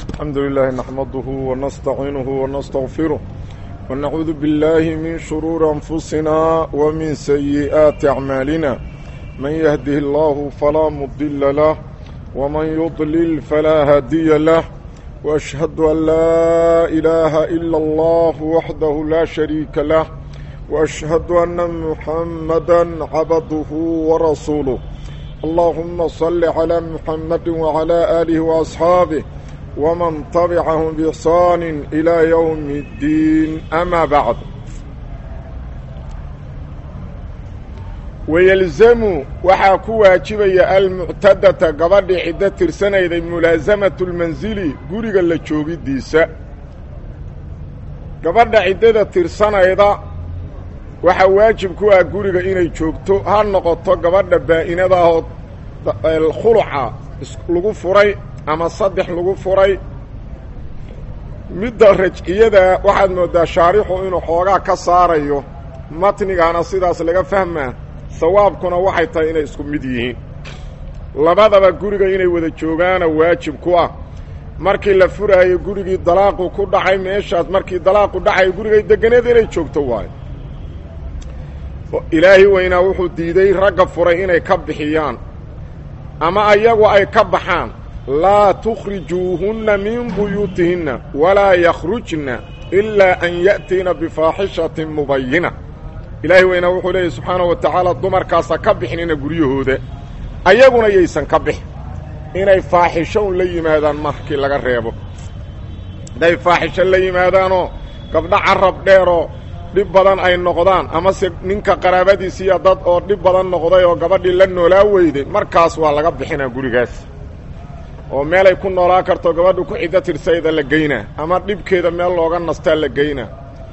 الحمد لله نحمده ونستعينه ونستغفره ونعوذ بالله من شرور أنفسنا ومن سيئات أعمالنا من يهده الله فلا مضل له ومن يضلل فلا هادي له وأشهد أن لا إله إلا الله وحده لا شريك له وأشهد أن محمدا عبده ورسوله اللهم صل على محمد وعلى آله وأصحابه ومن تبعهم بإحسان إلى يوم الدين أما بعد ويلزم waxaa ku waajibaya almuctadata gabadhii ciddo tirsanayday mulaasamatu lmansili guriga la joogidiisa gabadha ciddada tirsanayda waxaa waajib ku ah guriga inay joogto ha noqoto gabadha baa'inadaahoo khuluca lagu furay ama saddex lagu furay midda rajciyada waxaad mooddaa shaarixu inuu xoogaa ka saarayo matnigaana sidaas laga fahmaa sawaabkuna waxay tahay inay isku mid yihiin labadaba guriga inay wada joogaana waajib ku ah markii la furaayo gurigii dalaaqu ku dhacay meeshaas markii dalaaqu dhacayo gurigay deganeed inay joogto waayo ilaahi weynaa wuxuu diiday ragga furay inay ka bixiyaan ama ayagu ay ka baxaan laa tukhrijuuhunna min buyuutihinna walaa yakhrujna ilaa an ya'tiina bifaaxishatin mubayina ilaahi weynaa wuxuu leeyahy subxaanahu wa tacaala dumarkaasa ka bixinina guryahooda ayaguna yaysan ka bixin inay faaxisho un la yimaadaan markii laga reebo hadday faaxisho la yimaadaanoo gabdho carab dheeroo dhib badan ay noqdaan amase ninka qaraabadiisiiya dad oo dhib badan noqday oo gabadhii la noolaa weyday markaas waa laga bixinaa gurigaas oo meelay ku noolaa karto gabadhu ku ciddo tirsayda la geynaa ama dhibkeeda meel looga nastaa la geynaa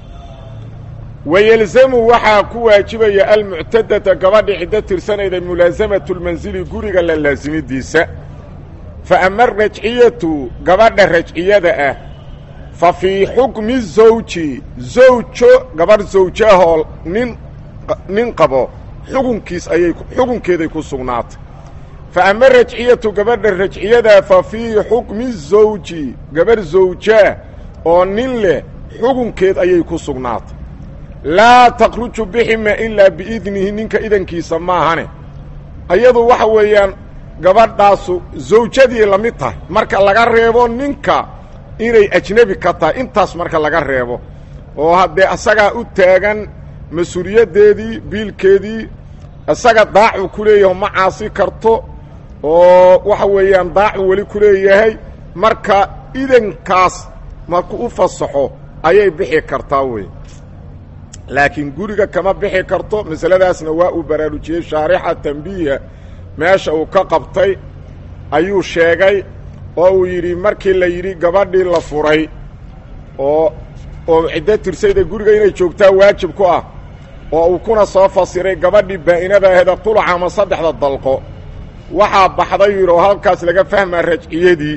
wayelzamu waxaa ku waajibaya almuctadata gabadhi ciddo tirsanayda mulaasamatu lmansili guriga la laasimidiisa fa ama arajciyatu gabadha rajciyada ah fa fii xukmi zawji zawjo gabadh zawjaahoo nin nin qabo xukunkiis ayay xukunkeeday ku sugnaatay fa ama rajciyatu gabadha rajciyadaa fa fii xukmi zawji gabadh zawjaa oo nin leh xukunkeed ayay ku sugnaatay laa takhruju bixima ilaa biidnihi ninka idankiisa maahane ayadu waxa weeyaan gabadhaasu zawjadii la mid tahay marka laga reebo ninka inay ajnebi ka tahay intaas marka laga reebo oo haddee asagaa u taagan mas-uuliyaddeedii biilkeedii isaga daacu ku leeyaho ma caasi karto oo waxa weeyaan daacu weli ku leeyahay marka idankaas marku u fasaxo ayay bixi kartaa wey laakiin guriga kama bixi karto masaladaasna waa uu baraarujiyey shaarixa tambiiha meesha uu ka qabtay ayuu sheegay oo uu yidhi markii la yidhi gabadhii la furay oo oo ciddo tirsayda guriga inay joogtaa waajib ku ah oo uu kuna soo fasiray gabadhii baa'inada aheda qulaca ama saddexda dalqo waxaa baxday yidhi oo halkaas laga fahmaa rajciyadii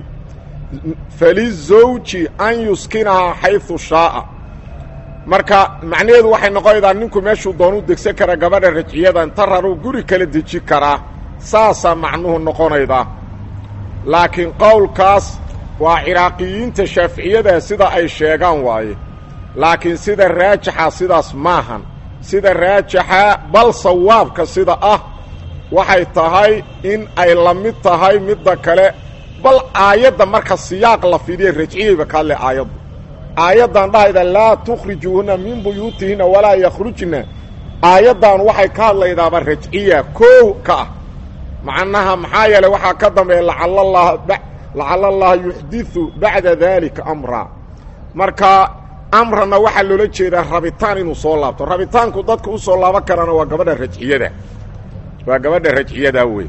falizawji an yuskinahaa xaysu shaa'a marka macnaheedu waxay noqonaydaa ninku meeshuu doonuu degsan karaa gabadha rajciyada inta raruu guri kala deji karaa saasaa macnuhu noqonaydaa laakiin qowlkaas waa ciraaqiyiinta shaaficiyada sida ay sheegaan waaye laakiin sida raajixa sidaas maahan sida raajixa bal sawaabka sida ah waxay tahay in ay la mid tahay midda kale bal aayadda marka siyaaq la fidiya rajciyayba ka hadle aayaddu aayaddan dhahayda laa tukhrijuuhunna min buyuutihinna walaa yakhrujna aayaddan waxay ka hadlaydaaba rajciya koow ka ah macnaha maxaa yeelay waxaa ka dambeeya lacalallaha lacala allaha yuxdiثu bacda daalika amra marka amrana waxaa loola jeedaa rabitaan inuu soo laabto rabitaanku dadka u soo laaban karana waa gabadha rajciyada waa gabadha rajciyadaa wey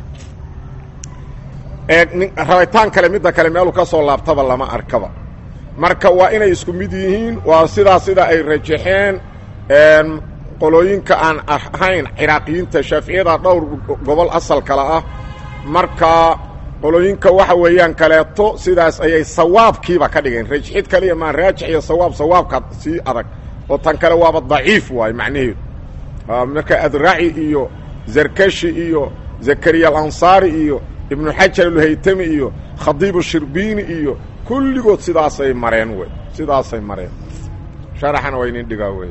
rabitaan kale midda kale meeluu ka soo laabtaba lama arkaba marka waa inay isku mid yihiin waa sidaa sida ay rajaxeen qolooyinka aan ahayn ciraaqiyiinta shaaficiyada dhowr gobol asal kale ah marka qolooyinka waxa weeyaan kaleeto sidaas ayay sawaabkiiba ka dhigeen rajxid kaliya maa raajix iyo sawaab sawaabka sii adag oo tan kale waaba daciif waayo macnaheedu marka adraci iyo zarkashi iyo zakariya alansaari iyo ibnu xajar alhaytami iyo khadiibu shirbiini iyo kulligood sidaasay mareen wey sidaasay mareen sharaxana waa inin dhigaa wey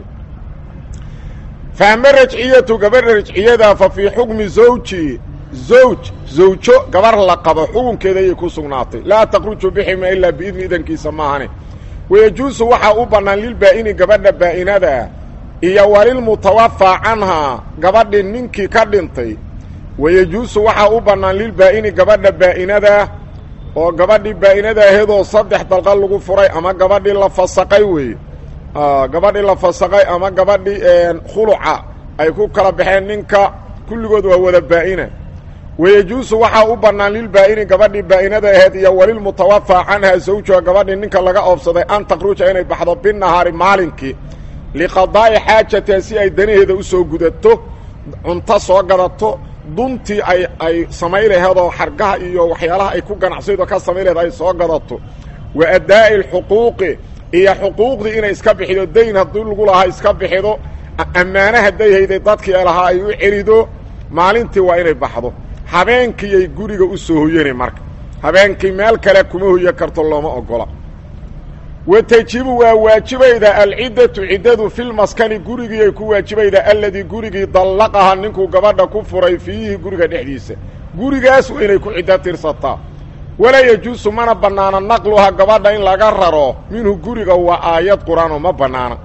fa ama rajciyatu gabadha rajciyada fa fii xukmi zawji zawj zawjo gabar la qabo xukunkeeda ayay ku sugnaatay laa takhruju bixima ilaa biidni idankiisa maahane wayajuusu waxaa u bannaan lilbaa'ini gabadha baa'inada ah iyo walilmutawafaa canhaa gabadhii ninkii ka dhintay wayajuusu waxaa u bannaan lilbaa'ini gabadha baa'inadaa oo gabadhii baa'inada aheedoo saddex dalqa lagu furay ama gabadhii la fasaqay weeye gabadhii la fasaqay ama gabadhii khuluca ay ku kala baxeen ninka kulligood waa wada baa'ina wayajuusu waxaa u bannaan lilbaa'ini gabadhii baa'inada aheed iyo walilmutawafaa canhaa zawjuha gabadhii ninka laga oobsaday an takhruja inay baxdo binahaari maalinkii liqadaa'i xaajatiha si ay danaheeda u soo gudato cunto soo gadato duntii ay ay samay laheedoo xargaha iyo waxyaalaha ay ku ganacsaydoo ka samay laheed ay soo gadato wa addaa'i alxuquuqi iyo xuquuqdii inay iska bixido dayn haddii lagu lahaa iska bixido ammaane hadday hayday dadkii lahaa ay u celido maalintii waa inay baxdo habeenkiiyay guriga u soo hoyanay marka habeenkii meel kale kuma hoyan karto looma ogola wa tajibu waa waajibaydaa alciddatu ciddadu filmaskani gurigiiay ku waajibaydaa alladii gurigii dallaqaha ninkuu gabadha ku furay fiihi guriga dhexdiisa gurigaas waa inay ku ciddo tirsataa walaa yajuusu mana bannaana naqluha gabadha in laga raro minhu guriga waa aayad qur-aanoo ma bannaana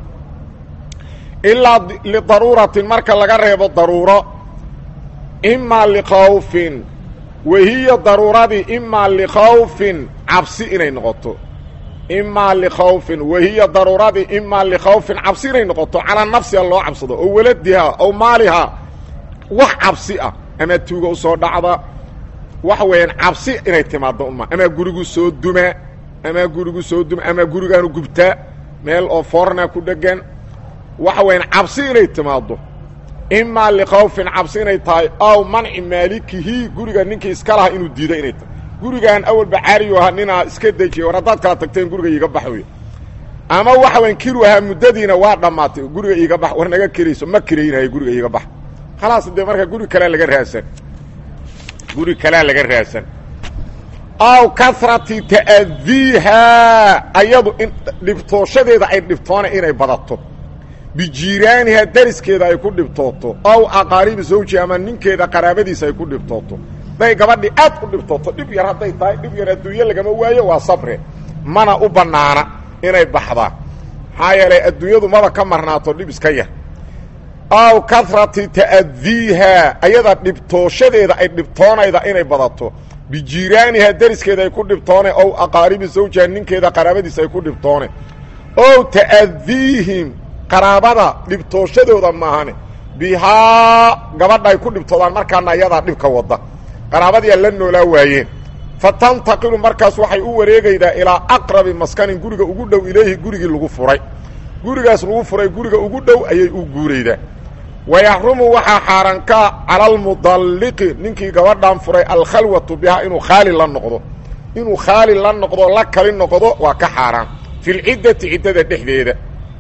ilaa lidaruuratin marka laga reebo daruuro imaa likhawfin wahiya daruuradii imaa likhawfin cabsi inay noqoto imaa likhawfin wahiya daruuradii imaa likhawfin cabsi inay noqoto calaa nafsiha loo cabsado oo waladihaa ow maalihaa wax cabsi ah ama tuuga u soo dhacda waxa weeyaan cabsi inay timaaddo uma ama gurigu soo dumaa ama gurigu soo duma ama gurigaanu gubtaa meel oo foorna ku dhegan waxa weeyaan cabsi inay timaaddo imaa likhawfin cabsi inay tahay aw manci maalikihi guriga ninkii iska laha inuu diido inay tahay gurigaan awalba caariyu ahaa ninaa iska dejiya war haddaad kala tagteen guriga iiga bax wey ama waxa weyan kiru ahaa muddadiina waa dhammaatay guriga iiga bax war naga kirayso ma kiraynayo guriga iiga bax khalaas dee marka guri kalea laga raadsan guri kalea laga raadsan aw kasrati ta'diihaa ayadu in dhibtooshadeeda ay dhibtoona inay badato bijiiraaniha dariskeeda ay ku dhibtooto aw aqaaribi zawji ama ninkeeda qaraabadiisa ay ku dhibtooto hadday gabadhii aad u dhibtooto dhib yar hadday tahay dhib yar adduunye lagama waayo waa sabre mana u bannaana inay baxdaan maxaa yeelay adduunyadu maba ka marnaato dhib iska yar aw kasrati ta'diihaa ayada dhibtooshadeeda ay dhibtoonayda inay badato bijiiraaniha dariskeeda ay ku dhibtoone ow aqaaribi zawjiha ninkeeda qaraabadiisa ay ku dhibtoone ow ta'diihim qaraabada dhibtooshadooda maahane bihaa gabadha ay ku dhibtoodaan markaana ayadaa dhibka wadda qaraabadiia la noolaa waayeen fa tantaqilu markaas waxay u wareegaydaa ilaa aqrabi maskanin guriga ugu dhow ilayhi gurigii lagu furay gurigaas lagu furay guriga ugu dhow ayay u guuraydaa wayaxrumu waxaa xaaraankaa cala almudalliqi ninkii gabadhan furay alkhalwatu bihaa inuu khaali la noqdo inuu khaali la noqdo la kali noqdo waa ka xaaraan fi lciddati ciddada dhexdeeda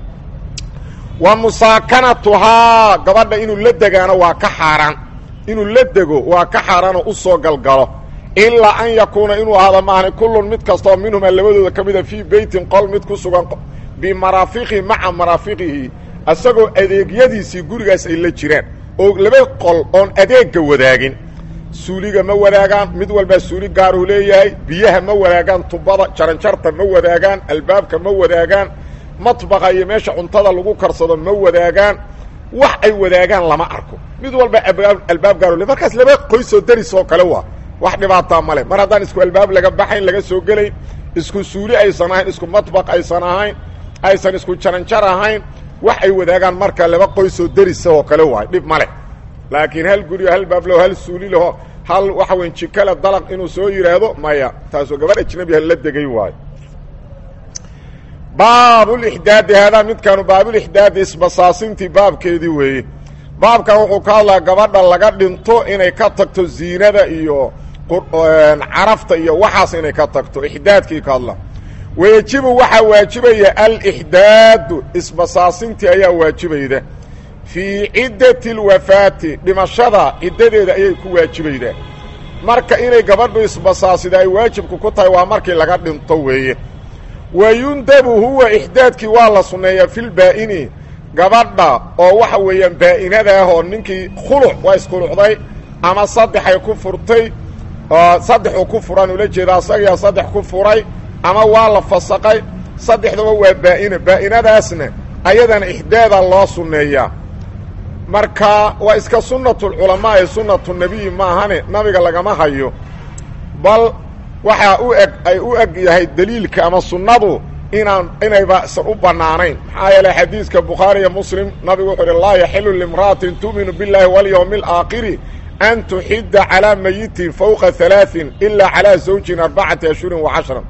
wa musaakanatuhaa gabadha inuu la degaano waa ka xaaraan inuu la dego waa ka xaaraanoo u soo galgalo ilaa an yakuuna inuu ahaado maahani kullun mid kastaoo minhumaa labadooda ka mida fii beytin qol mid ku sugan bimaraafiqihi maca maraafiqihi isagoo adeegyadiisii gurigaas ay la jiraan oo laba qol oon adeegga wadaagin suuliga ma wadaagaan mid walbaa suuli gaaruu leeyahay biyaha ma wadaagaan tubada jaranjarta ma wadaagaan albaabka ma wadaagaan matbaqa iyo meesha cuntada lagu karsado ma wadaagaan wax ay wadaagaan lama arko mid walba albaab gaaro le markaas laba qoysoo darisoo kale waa wax dhibaataa male mar haddaan isku albaab laga baxayn laga soo gelayn isku suuli aysan ahayn isku matbaq aysan ahayn aysan isku jaranjar ahayn wax ay wadaagaan marka laba qoysoo derisa oo kale waay dhib ma leh laakiin hal gurigo hal baablaho hal suuli laho hal waxa weyn jikale dalaq inuu soo yidhaahdo maya taasoo gabadh ajnabiha la degay waayo baabulixdaadi haadaa midkaanu baabulixdaadi isbasaasintii baabkeedii weeye baabkan wuxuu ka hadlaa gabadha laga dhinto inay ka tagto ziinada iyo carafta iyo waxaas inay ka tagto ixdaadkii ka hadla wayejibu waxaa waajibaya alixdaadu isbasaasintii ayaa waajibayda fii ciddati اlwafaati dhimashada ciddadeeda ayay ku waajibaydaa marka inay gabadhu isbasaasida ay waajibku ku tahay waa markii laga dhinto weeye wa yundabu huwa ixdaadkii waa la sunneeyaa filbaa'ini gabadha oo waxa weeyaan baa'inada ah oo ninkii khuluc waa iskhulucday ama saddexay ku furtay saddexuu ku furan ula jeeda asagiyaa saddex ku furay ama waa la fasaqay saddexdaba waa baa'ina baa'inadaasna ayadana ixdaada loo sunneeyaa marka waa iska sunnatulculamaa ee sunnatu nebiyi maahane nabiga lagama hayo bal waxaa u eg ay u eg yahay deliilka ama sunnadu inaan inayba isan u bannaanayn maxaa yeelay xadiiska bukhaari iyo muslim nabigu wuxuu uhi laa yaxilu limra'atin tu'minu biاllaahi walyowmi alaakhiri an tuxidda calaa mayitin fowqa halaaثin ilaa calaa zawjin arbacati ashhurin wa cashran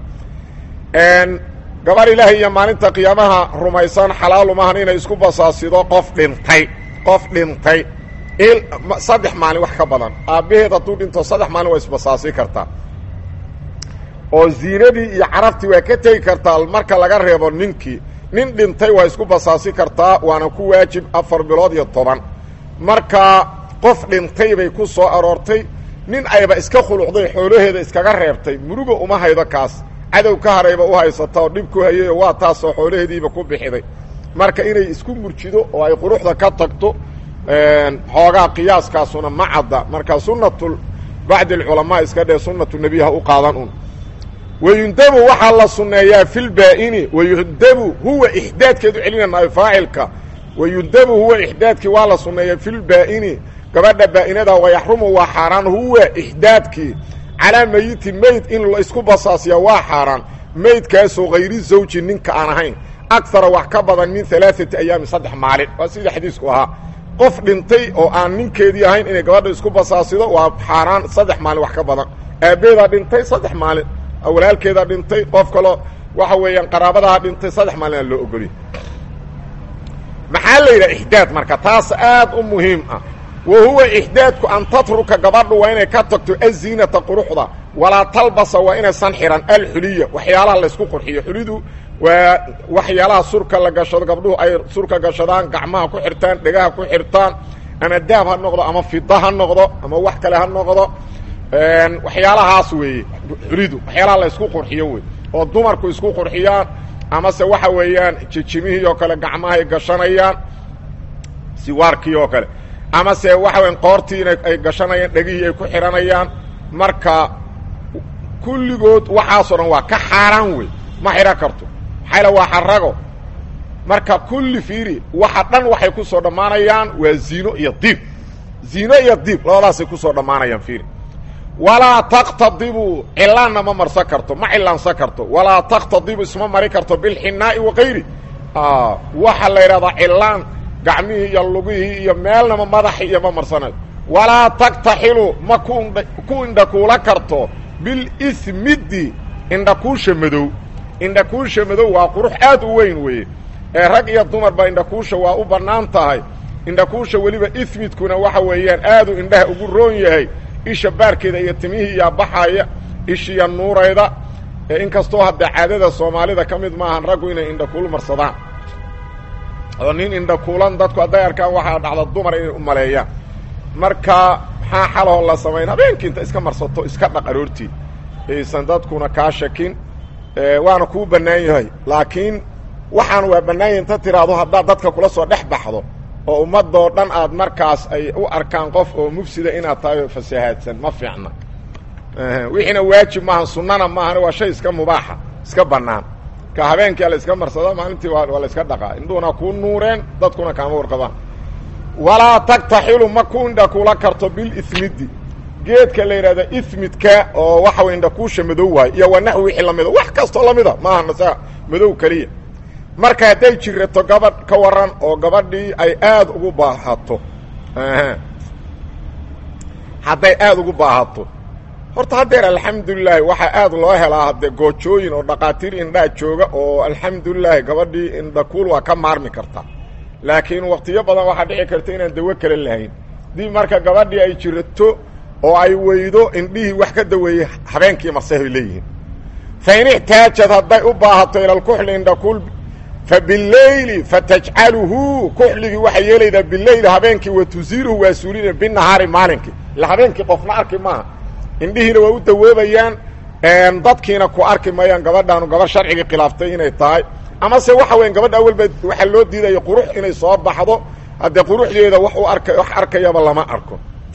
gabar ilaahay iyo maalinta qiyaamaha rumaysan xalaalu maahan inay isku basaasido qof dhintay qof dhintay saddex maalin wax ka badan aabbaheed hadduu dhinto saddex maalin waa isbasaasi kartaa oo ziinadii iyo carabtii waa ka tegi kartaa marka laga reebo ninkii nin dhintay waa isku basaasi kartaa waana ku waajib afar bilood iyo toban marka qof dhintay bay ku soo aroortay nin ayba iska khulucday xoolaheeda iskaga reebtay muruga uma haydo kaas cadow ka harayba u haysata oo dhib ku hayayo waa taasoo xoolaheediiba ku bixiday marka inay isku murjido oo ay quruxda ka tagto xoogaa qiyaaskaasuna ma cadda marka sunnatu bacdi alculamaa iska dhee sunnatu nebiy ha u qaadan un wayundabu waxaa la sunneeyaa fi lbaa'ini wayundabu huwa ixdaadkeedu celinanayo faacilka wayundabu huwa ixdaadkii waa la sunneeyaa fi lbaa'ini gabadha baa'inada wayaxrumu waa xaaraan huwa ixdaadkii calaa meyitin meyd in la isku basaasiya waa xaaraan meydkaasoo hayri zawji ninka aan ahayn akara wax ka badan min alaaati ayaamin saddex maalin waa sidii xadiisku ahaa qof dhintay oo aan ninkeedii ahayn inay gabadha isku basaasido waa xaaraan saddex maalin wax ka badan aabbeedaa dhintay saddex maalin walaalkeedaa dhintay qof kaloo waxa weeyaan qaraabadaha dhintay saddex maalina loo ogoliy maxaa la yidhaha ixdaad marka taas aad u muhiim ah wa huwa ixdaadku an tatruka gabadhu waa inay ka tagto aziinata quruxda walaa talbasa waa inaysan xihan alxuliya waxyaalaha laysku qurxiyo xulidu waa waxyaalaha surka la gashado gabdhuhu ay surka gashadaan gacmaha ku xirtaan dhegaha ku xirtaan ama daab ha noqdo ama fida ha noqdo ama wax kale ha noqdo waxyaalahaas weeye xulidu waxyaalaha la ysku qurxiyo wey oo dumarku isku qurxiyaan amase waxa weeyaan jijimihii oo kale gacmahay gashanayaan siwaarkii oo kale amase waxa weyan qoortii ina ay gashanayaan dhegihii ay ku xidhanayaan marka kulligood waxaasoo dhan waa ka xaaraan wey ma xidhan karto maxayla waa xarago marka kulli fiiri waxa dhan waxay ku soo dhammaanayaan waa ziino iyo diib ziino iyo diib labadaasay ku soo dhammaanayaan fiiri walaa taktadibu cilaanna ma marsan karto ma cilaansan karto walaa taktadibu isma mari karto bilxinaa'i wakayri waxa la yidhahdaa cilaan gacmihii iyo lugihii iyo meelnama madaxi iyo ma marsanayo walaa tagtaxilu ma ku indhakuula karto bilismidi indhakuusha madow indhakuusha madow waa qurux aad u weyn weeye ee rag iyo dumarba indhakuusha waa u bannaan tahay indhakuusha weliba ismidkuna waxa weeyaan aaduu indhaha ugu roon yahay isha baarkeeda iyo timihii iyaa baxaya ishiya nuurayda ee inkastoo haddee caadada soomaalida ka mid maahan raggu inay indhakuul marsadaan oo nin indhakuulan dadku hadday arkaan waxaa dhacda dumar inay u maleeyaan marka maxaa xalahoo la samayn habeenkii inta iska marsato iska dhaq aroortii aysan dadkuna kaa shakin waana kuu bannaan yahay laakiin waxaan waa bannaan yahay inta tiraahdo haddaad dadka kula soo dhex baxdo oo ummadoo dhan aad markaas ay u arkaan qof oo mufsida inaad tahay oo fasahaadsan ma fiicna wixiina waajib maaha sunnana maahan waa shay iska mubaaxa iska bannaan ka habeenkia la iska marsada maalintii waa la iska dhaqaa indhuhuna kuu nuureen dadkuna kaama warqabaan walaa tagtaxilu ma ku indha kula karto bilismidi geedka la yidhahda ismidka oo waxa way indhakuusha madow waayo iyo waa naxwi wixii lamida wax kastoo lamida maaha nasaa madow keliya marka hadday jirato gabadh ka waran oo gabadhii ay aad ugu baahato hadday aad ugu baahato horta haddeer alxamdulilaahi waxaa aad loo helaa haddee goojooyin oo dhaqaatiir indhaa jooga oo alxamdulilaahi gabadhii indhakuul waa ka maarmi kartaa laakiin waktiyo badan waxaa dhici karta inaan dawo kale lahayn dib marka gabadhii ay jirato oo ay weydo indhihii wax ka daweeyey habeenkii marsehay leeyihiin fa in ixtaajad hadday u baahato ilalkuxli indhakuul fa bileyli fatajcaluhu kuxligii waxay yeelaydaa bileyli habeenkii wa tusiiruhu waa suulina binahaari maalinkii ila habeenkii qofna arki maaha indhihiina waa u dawoobayaan dadkiina ku arki mayaan gabadhaanu gabar sharcigii khilaaftay inay tahay amase waxa weya gabadha awalba waxaa loo diidaya qurux inay soo baxdo haddee quruxdeeda wax u arka wax arkayaba lama arko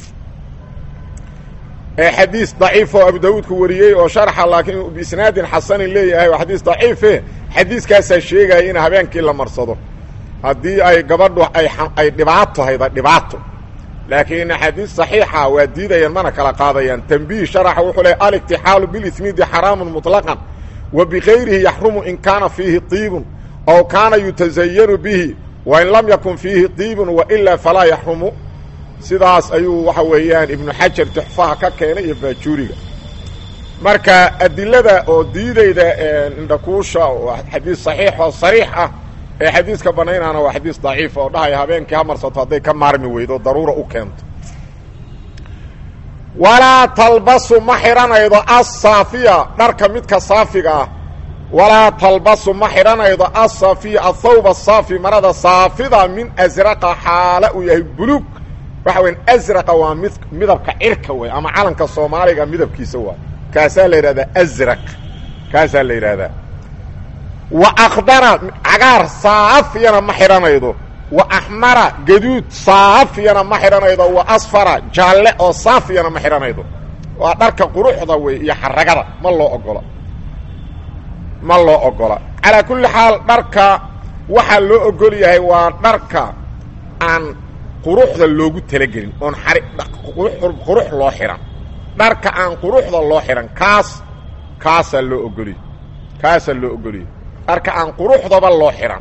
xadiis daciif oo abu daawuudku wariyey oo sharxa laakiin biisnaadin xasanin leeyahay waa xadiis daciife xadiiskaasaa sheegaya in habeenkii la marsado haddii ay gabadhu ay ay dhibaato hayda dhibaato laakiin axaadiis saxiixa waa diidayaan mana kala qaadayaan tanbiih sharaxa wuxuu leey aliktixaalu bilismiidi xaraamun muطlaqan wa bikayrihi yaxrumu in kaana fiihi طiibun aw kaana yutazayanu bihi wain lam yakun fiihi طiibun wailaa falaa yaxrumu sidaas ayuu waxa weeyaan ibnu xajar tuxfaha ka keenay iyo baajuuriga marka adilada oo diidayda indhakuusha xadiis saxiix oo sariix ah ee xadiiska banaynaana waa xadiis daciifa oo dhahaya habeenkii ha marsato hadday ka maarmi weydo daruura u keento walaa talbasu ma xidhanaydo asaafiya dharka midka saafiga ah walaa talbasu ma xidhanaydo asaafiya athawba saafi marada saafida min asraqa xaala uu yahay buluug waxa weya asraqa waa mid midabka cirka wey ama calanka soomaaliga midabkiisa waay kaasaa la yidhahdaa asraq kaasaa la yidhaahdaa wa akhdara cagaar saafiyana ma xidhanaydo wa axmara gaduud saafiyana ma xidhanaydo wa asfara jaalle oo saafiyana ma xidhanaydo waa dharka quruxda wey iyo xaragada ma loo ogola ma loo ogola calaa kulli xaal dharka waxaa loo ogol yahay waa dharka aan quruxda loogu talagelin oon xari qurux loo xidhan dharka aan quruxda loo xidhan kaas kaasaa loo ogoliyey kaasaa loo ogoliyey dharka aan quruxdaba loo xidhan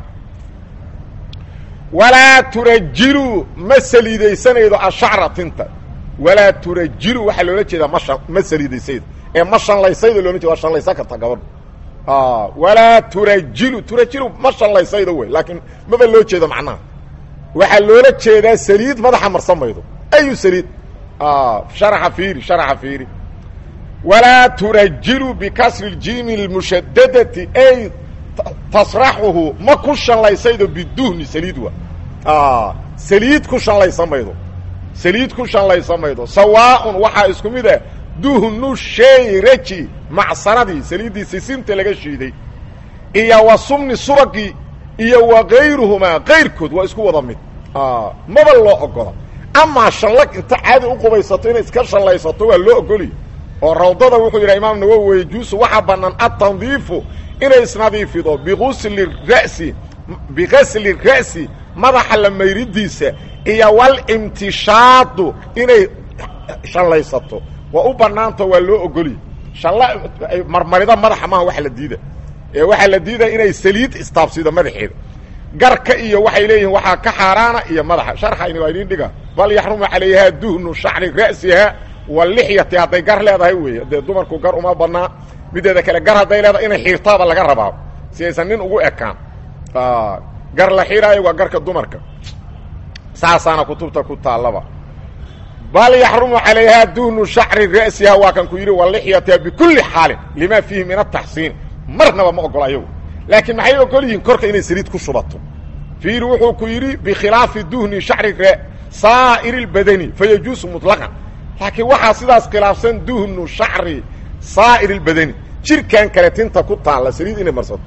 walaa turajilu ma saliidaysanaydo ashacra tinta walaa turajilu waxaa loola jeedaa ma shan ma saliidaysaydo ee ma shanlaysaydo looma jeeda waa shanlaysan karta gabadhu walaa turajilu turajilu ma shanlaysaydo wey laakiin maba loo jeedo macnaha waxaa loola jeedaa saliid madaxa marsan maydo ayu saliid sharaxa fiiri sharaxa fiiri walaa turajilu bikasri اljiimi اlmushadadati ay tasraxuhu ma ku shanlaysaydo biduhni saliid wa saliid ku shanlaysa maydo saliid ku shanlaysa maydo sawaaءun waxaa isku mid ah duhnu shayraji macsanadii saliiddii sisinta laga shiiday iyo wa sumni subagii iyo wa kayruhumaa kayrkood waa isku wada mid maba loo ogola amaa shallag inta caadi u qubaysato inay iska shallaysato waa loo ogoliy oo rawdada wuxuu yidhaha imaam nawowi yajuusu waxaa bannaan atandiifu inay isnadiifido biusli ra'si bigasli ra'si madaxa la mayridiisa iyo walimtishaadu inay shallaysato waa u bannaanto waa loo ogoliy shalla marmarida madaxa maaha waxa la diida ee waxaa la diidaya inay saliid istaabsido madaxeeda garka iyo waxay leeyihiin waxaa ka xaaraana iyo madaxa sharxayni waa idin dhiga bal yaxrumu calayhaa duhnu shacri ra'siha walixyati hadday gar leedahay weeye dee dumarku gar uma badnaa mideeda kale gar hadday leedahay inay xiirtaaba laga rabaa si aysan nin ugu ekaan gar la xiraayo waa garka dumarka saasaana kutubta ku taallaba bal yaxrumu calayhaa duhnu shacri ra'siha waa kan ku yidhi walixyatiha bikulli xaalin lima fiihi min ataxsiin marnaba ma ogola ayagu laakiin maxay ogol yihiin korka inay saliid ku shubato fiiri wuxuu ku yidhi bikhilaafi duhni shacri saa'iri اlbadani fayajuusu muطlaqan laakiin waxaa sidaas khilaafsan duhnu shacri saa'ir اlbadani jirkan kale tinta ku taalla saliid inay marsato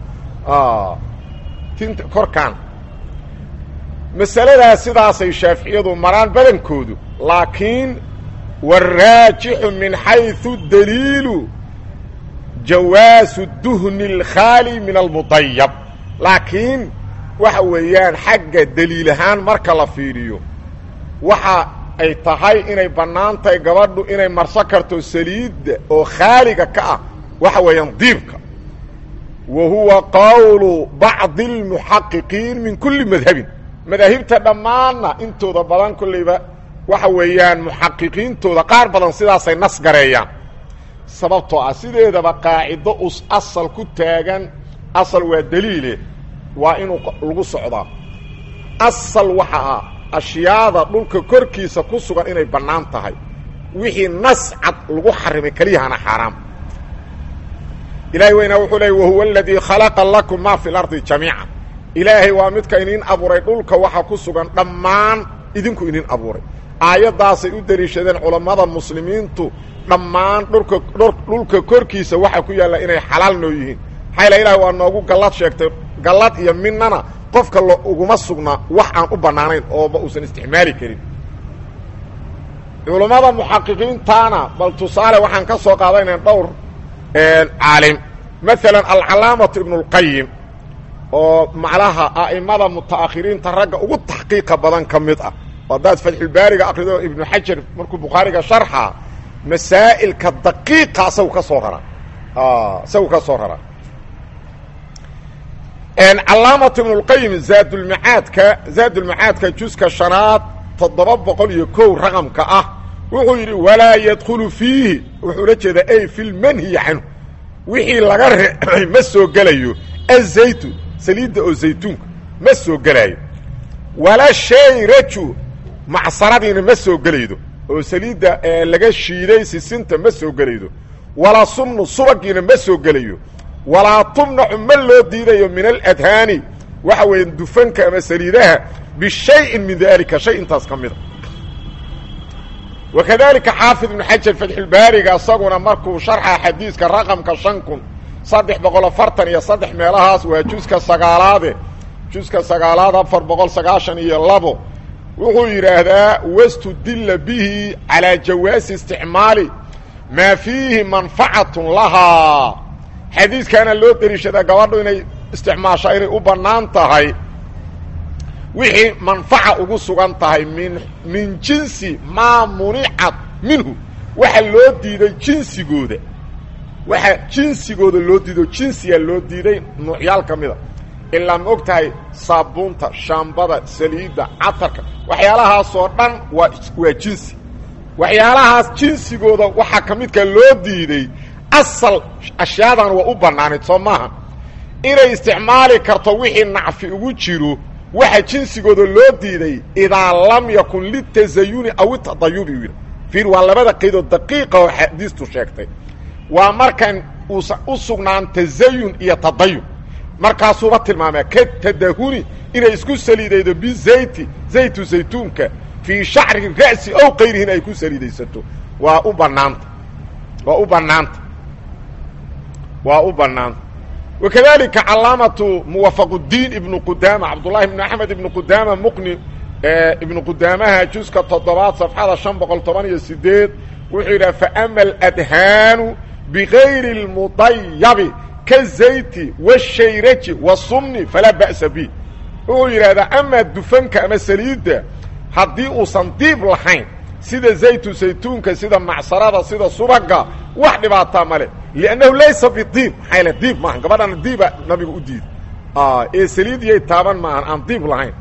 tinta korkaan masaladaas sidaasay shaaficiyadu maraan badankoodu laakiin waraajixu min xayثu daliilu jawaasu duhni اlkhaali min almudayab laakiin waxa weeyaan xagga daliil ahaan marka la fiiriyo waxa ay tahay inay bannaan tahay gabadhu inay marso karto saliidda oo khaaliga ka ah waxa weeyaan diibka wa huwa qowlu bacdi اlmuxaqiqiin min kulli madhabin madaahibta dhammaanna intooda badan kollayba waxa weeyaan muxaqiqiintooda qaar badan sidaasay nas gareeyaan sababtoo ah sideedaba qaacido us asal ku taagan asal waa daliile waa inuu lagu socdaa asal waxa ah ashyaada dhulka korkiisa ku sugan inay bannaan tahay wixii nas cad lagu xarimay keliyahana xaaraam ilahay weynaa wuxuu leey wahuwa aladii khalaqa lakum maa fi lardi jamiica ilaahay waa midka iniin abuuray dhulka waxa ku sugan dhammaan idinku iniin abuuray aayaddaasay u deliishadeen culammada muslimiintu dhammaan dhulka dhulka korkiisa waxa ku yaalla inay xalaal noo yihiin maxaa ilaah waa noogu gallad sheegtay gallad iyo midnana qofka lo uguma sugna wax aan u bannaanayn ooba uusan isticmaali karin culummada muxaqiqiintaana bal tusaale waxaan ka soo qaadayna dhowr caalim maalan alcalaamatu ibnu اlqayim oo macnaha a'imada muta'akhiriinta ragga ugu taxqiiqa badan ka mid ah haddaad fatxulbaariga akrido ibnu xajar markuu bukhaariga sharxa masaa'ilka daqiiqa isagu ka soo rara isagu ka soo rara calaamatu ibnu اlqayim zaadulmacaadka zaadulmacaadka juska shanaad toddoba boqol iyo kow raqamka ah wuxuu yidhi walaa yadkhulu fiihi wuxuu la jeedaa ay fi lmanhiyi canhu wixii laga reebay ma soo gelayo azaytu saliidda oo zaytuunka ma soo gelaayo wala shayraju macsaradiina ma soo gelaydo oo saliidda laga shiiday sisinta ma soo gelaydo walaa sumnu subagiina ma soo gelayo walaa tumnacu ma loo diidayo min aladhaani waxa weeye dufanka ama saliidaha bishayin min daalika shay intaas ka mida wakadalika xaafid ibnu xajar fatxulbaariga isaguna markuu sharxa xadiiska raqamka shan kun saddex boqol afartan iyo saddex meelahaas waa juska sagaalaade juska sagaalaad afar boqol sagaashan iyo labo wuxuu yidhaahdaa wastudilla bihi calaa jawaasi isticmaali maa fiihi manfacatun lahaa xadiiskaana loo deliishadaa gabadhu inay isticmaashaa inay u bannaan tahay wixii manfaca ugu sugan tahay min min jinsi maa municat minhu waxa loo diiday jinsigooda waxa jinsigooda loo diido jinsiga loo diiday nuucyaal ka mida ilaa ma og tahay saabuunta shaambada saliidda catarka waxyaalahaasoo dhan waa waa jinsi waxyaalahaas jinsigooda waxaa ka midka loo diiday asal ashyaadan waa u bannaanayd soo maaha inay isticmaali karto wixii nacfi ugu jiro waxa jinsigooda loo diiday idaa lam yakun litazayuni aw itadayubi u yidhi fiir waa labada qaydood daqiiqa oo xadiistu sheegtay waa markan uusan u sugnaan tazayun iyo tadayun markaasuuba tilmaamee ka tadahuni inay isku saliidaydo bizayti zaytu zaytuunka fii shacri ra'si ow kayrihin ay ku saliidaysato waa u bannaanta waa u bannaanta waa u bannaanta wakadalika calaamatu muwafaquddiin ibnu qudaama cabdullahi ibnu axmed ibnu qudaama muqni ibnu qudaamaha juska toddobaad safxada shan boqol toban iyo sideed wuxuu yidhaha faama aladhaanu bigayri اlmudayabi kazayti washayraji wasumni falaa ba'sa bi wuxuu yidhahdaa amaa dufanka ama saliidda haddii uusan diib lahayn sida zaytu saytuunka sida macsarada sida subaga wax dhibaataa male liannahu laysa bidiib maxaa yaele diib maaha gabadhana diiba nabiga u diiday ee saliidiyay taaban maahan aan diib lahayn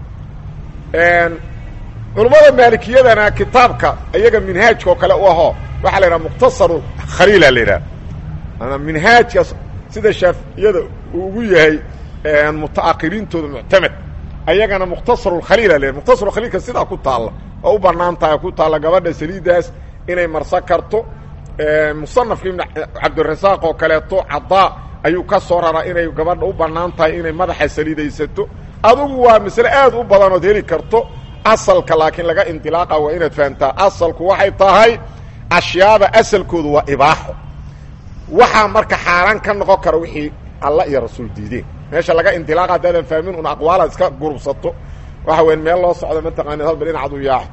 culummada maalikiyadana kitaabka iyaga minhaajka oo kale u ahoo waxaa la yidhaha mukhtasaru khaliila la yidhaha ama minhaajka sida shaaficiyada uu ugu yahay muta'akhiriintooda muctamed ayagana mukhtasaru khaliila la yidhaha mukhtasaru khaliilka sidaa ku taalla oo u bannaan tahay ku taalla gabadha saliiddaas inay marsan karto musanafka ibn cabdirasaaq oo kaleeto cadaa ayuu ka soo raraa inay gabadha u bannaan tahay inay madaxa saliidaysato adugu waa masle aad u badanood heli karto asalka laakiin laga indilaaqa waa inaad fahamtaa asalku waxay tahay ashyaada asalkoodu waa ibaaxo waxaa marka xaaraan ka noqon kara wixii alla iyo rasuul diideen meesha laga indilaaqa haddaadan fahmin un aqwaalaad iska gurubsato waxa weyn meel loo socdo mataqaanid halba dhinacad u yaaxo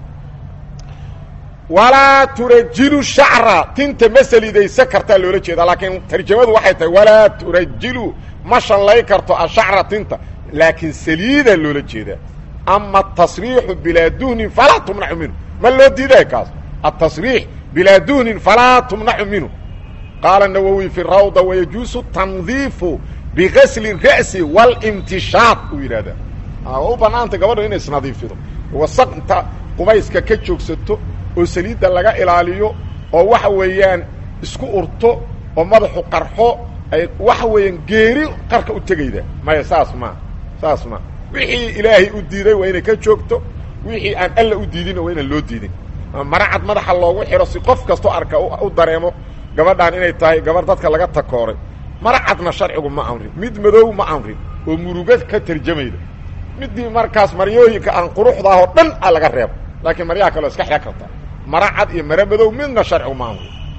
walaa turajilu shacra tinta ma saliidaysan kartaa loola jeeda laakiin tarjamadu waxay tahay walaa turajilu ma shanlay karto ashacra tinta laakiin saliida loola jeedaa ama atasriixu bilaa duhnin falaa tumnacu minhu ma loo diiday kaas atasriix bilaa duhnin falaa tumnacu minhu qaala nawowi fi rawda wayajuusu tandiifu bigasli ra'si walimtishaad uu yidhahdaa waa u bannaantay gabadha inay isnadiifido wasaq inta qubayska ka joogsato oo saliidda laga ilaaliyo oo waxa weeyaan isku urto oo madaxu qarxo ay waxa weeyaan geeri qarka u tegayda maya saas maa saas maa wixii ilaahay u diiday waa inay ka joogto wixii aan alla u diidinna waa inaan loo diidin maracad madaxa loogu xidho si qof kastoo arka u dareemo gabadhaan inay tahay gabarh dadka laga takooray maracadna sharcigu ma amrin mid madow ma amrin oo muruga ka tarjamayda midii markaas maryooyinka aan quruxdaahoo dhan a laga reebo laakiin maryaha kaleo iska xidhan karta mara cad iyo mare madow midna sharcigu ma amrin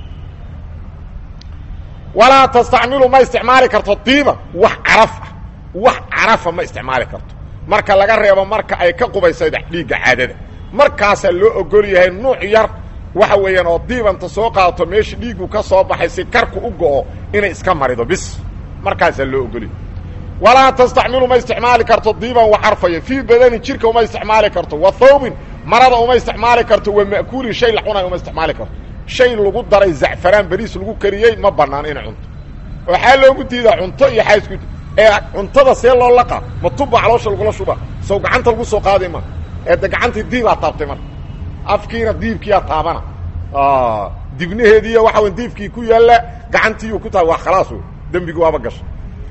walaa tastacmilu ma isticmaali karto diiban wax caraf ah wax carafa ma isticmaali karto marka laga reebo marka ay ka qubaysayda dhiigga caadada markaasaa loo ogol yahay nuuc yar waxa weeyaan oo diibanta soo qaadato meesha dhiiggu ka soo baxay si karku u go'o inay iska marido bis markaasaa loo ogolyahay walaa tastacmilu ma isticmaali karto diiban wa carfaya fii badanin jirka uma isticmaali karto wa thawbin marada uma isticmaali karto wa ma'kuulin shay la cunay uma isticmaali karto shay lagu daray zacfaraan beriis lagu kariyey ma bannaan inay cunto waxaa loogu diidaa cunto iyo xaasku ee cuntada see loo laqa ma tubba caloosha lagula shuba sow gacanta lagu soo qaadi ma ee de gacantii diibaa taabtay marka afkiina diibkiyaa taabana dibnaheediiyo waxa wey diibkii ku yaalla gacantiiyuu ku taaba waa khalaas wey dembigi waaba gashay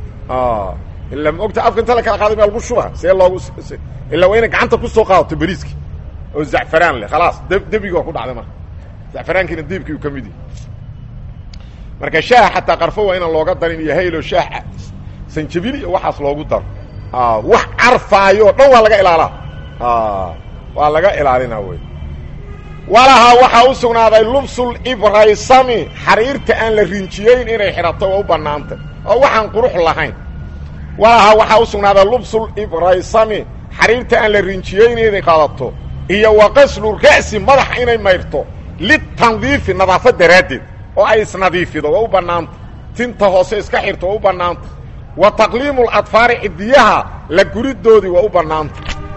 ila ma ogta afka inta la kala qaaday maa lagu shuba see loogu illa waa inay gacanta kusoo qaadato beriiski oo zacfaraan leh khalaas d dembigi waa ku dhacday marka zacfaraankiina diibkii uu ka mid yahay marka shaaha xataa qarfo waa inaan looga darin iyo haylo shaah sanjabil iyo waxaas loogu daro wax carfaayo o dhan waa laga ilaalaa waa laga ilaalina wey walahaa waxaa u sugnaaday lubsul ibraysami xariirta aan la rinjiyeyn inay xidhato waa u bannaantay oo waxaan qurux lahayn walahaa waxaa u sugnaaday lubsul ibraysami xariirta aan la rinjiyeyn inay qaadato iyo wa qaslu ra'si madaxa inay mayrto litandiifi nadaafad daraaddeed oo ay isnadiifido waa u bannaanta tinta hoose iska xirto waa u bannaanta wa taqliimu ladfaari cidiyaha la guridoodii waa u bannaanta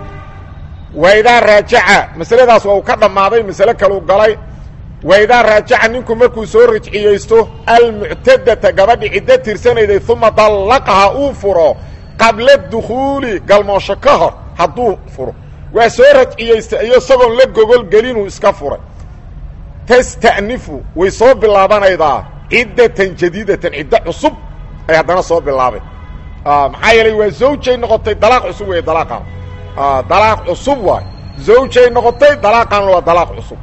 waidaa raajaca masaladaas waa uu ka dhammaaday masale kaluu galay waidaa raajaca ninku markuu soo rajciyeysto almuctadata gabadhi ciddo tirsanayday uma dallaqaha uu furo qabla dukhuuli galmoosho ka hor hadduu furo waa soo rajciyeysta iyo isagoon la gogol gelinuu iska furay tasta'nifu way soo bilaabanaydaa ciddatan jadiidatan ciddo cusub ay haddana soo bilaabay maxaa yeelay waa zawjay noqotay dalaaq cusub weeye dalaaqaan dalaaq cusub waay zawjay noqotay dalaaqaanna waa dalaaq cusub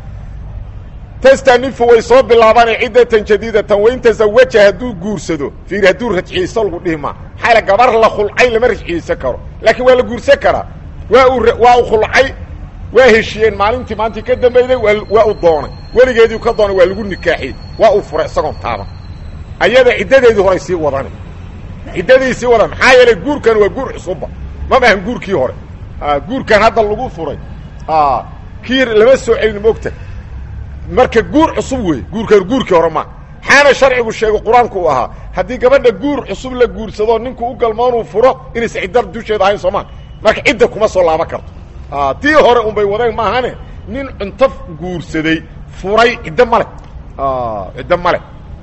tastanifu way soo bilaabanay ciddatan jadiidatan wain tasawaja hadduu guursado fiir hadduu rajciyeysto lagu dhihi maa maxaa yaele gabar la khulcay lama rajciyeysan karo laakiin waa la guursan karaa waa uu waa u khulcay waa heshiyeen maalintii maantii ka dambayday waa u doonay weligeedii ka doonay waa lagu nikaaxiyey waa uu furay isagoon taaban ayada ciddadeedii horay sii wadani ciddadii sii wadan maxaa yeelay guurkan waa guur cusubba ma maahan guurkii hore guurkan hadda lagu furay kii lama soo celin mogta marka guur cusub wey guurkan guurkii hore maa xaana sharcigu sheego qur-aanku uu ahaa haddii gabadha guur cusub la guursado ninku u galmoonuu furo inaysa cidda dusheeda ahayn soomaa marka cidda kuma soo laaban karto tii hore unbay wadeen maahane nin cunto guursaday furay ciddo male ciddo male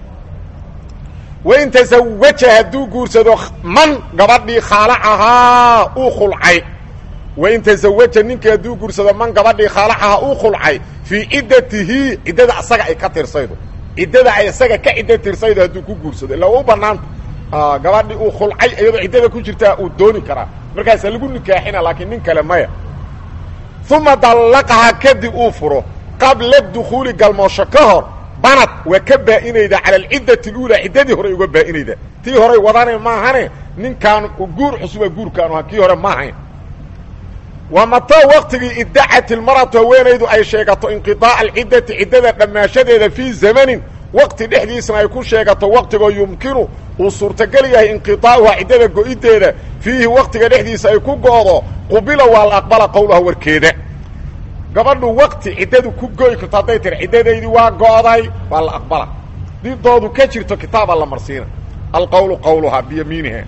wain tasawaja hadduu guursado man gabadhii khaalacahaa uu khulcay wain tasawaja ninkii hadduu guursado man gabadhii khaalacahaa uu khulcay fii ciddatihi ciddada asaga ay ka tirsaydo ciddada ay isaga ka ciddo tirsaydo hadduu ku guursado illa waa u banaanta gabadhii uu khulcay iyadoo ciddada ku jirtaa uu dooni karaa markaasa lagu nikaaxina laakiin nin kale maya uma dallaqaha kadib uu furo qabla dukhuuli galmoosho ka hor banad waa ka baa'inayda cala alciddati اluulaa ciddadii horey uga baa'inayda tii horay wadane maahane ninkaan guur xusuba guurkaanu aha kii hore ma ahayn wa mataa waktigii iddacat ilmaratu haweenaydu ay sheegato inqiطaaca alciddati ciddada dhammaashadeeda fii zamanin waqti dhexdiisna ay ku sheegato waqtigoo yumkinu uu suurtagel yahay inqiطaa'uha ciddada go-ideeda fiihi waqtiga dhexdiisa ay ku go'do qubila waa la aqbala qowlaha warkeeda gabadhu wakti ciddadu ku go'i karto hadday tiri ciddadaydii waa go'day waa la aqbala didoodu ka jirto kitaaba la marsiina alqowlu qowluhaa biyamiiniha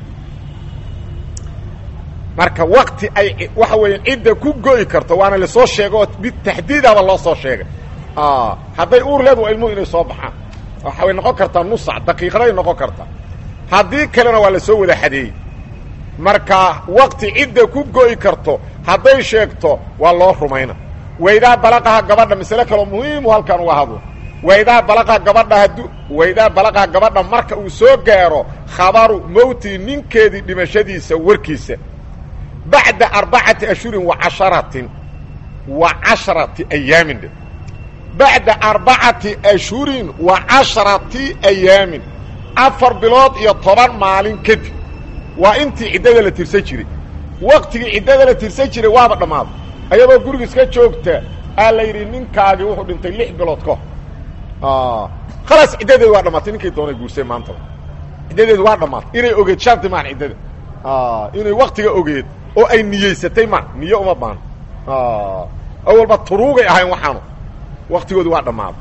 marka wakti ay waxa weeyaan cidda ku go'i karto waana lasoo sheega oo bitaxdiidaba loo soo sheegay hadday uur leed waa ilmuhu inay soo baxaan waxay noqon kartaa nusac daqiiqaday noqon kartaa haddii kalena waa lasoo wada xadeeyey marka wakti cidda ku go'i karto hadday sheegto waa loo rumayna waydaa balaqaha gabadha masale kaloo muhiimu halkan uga hadlo waydaa balaqaha gabadha hadduu waydaa balaqaha gabadha marka uu soo gaaro khabaru mowtii ninkeedii dhimashadiisa warkiisa bacda arbacati ashhurin wa casharatin wa casharati ayaamin dhe bacda arbacati ashhurin wa casharati ayaamin afar bilood iyo toban maalin kadib waa intii ciddada la tirsan jiray waktigii ciddada la tirsan jiray waaba dhammaaday ayadoo guriga iska joogta aa la yidhi ninkaagii wuxuu dhintay lix bilood ka hor khalaas ciddadeedu waa dhamaatay ninkay doonay guursay maantaba ciddadeedu waa dhamaatay inay ogeed shardi maan ciddada inay waktiga ogeed oo ay niyeysatay maan niye uma baan awalba turuugay ahayn waxaanu waktigoodu waa dhammaaday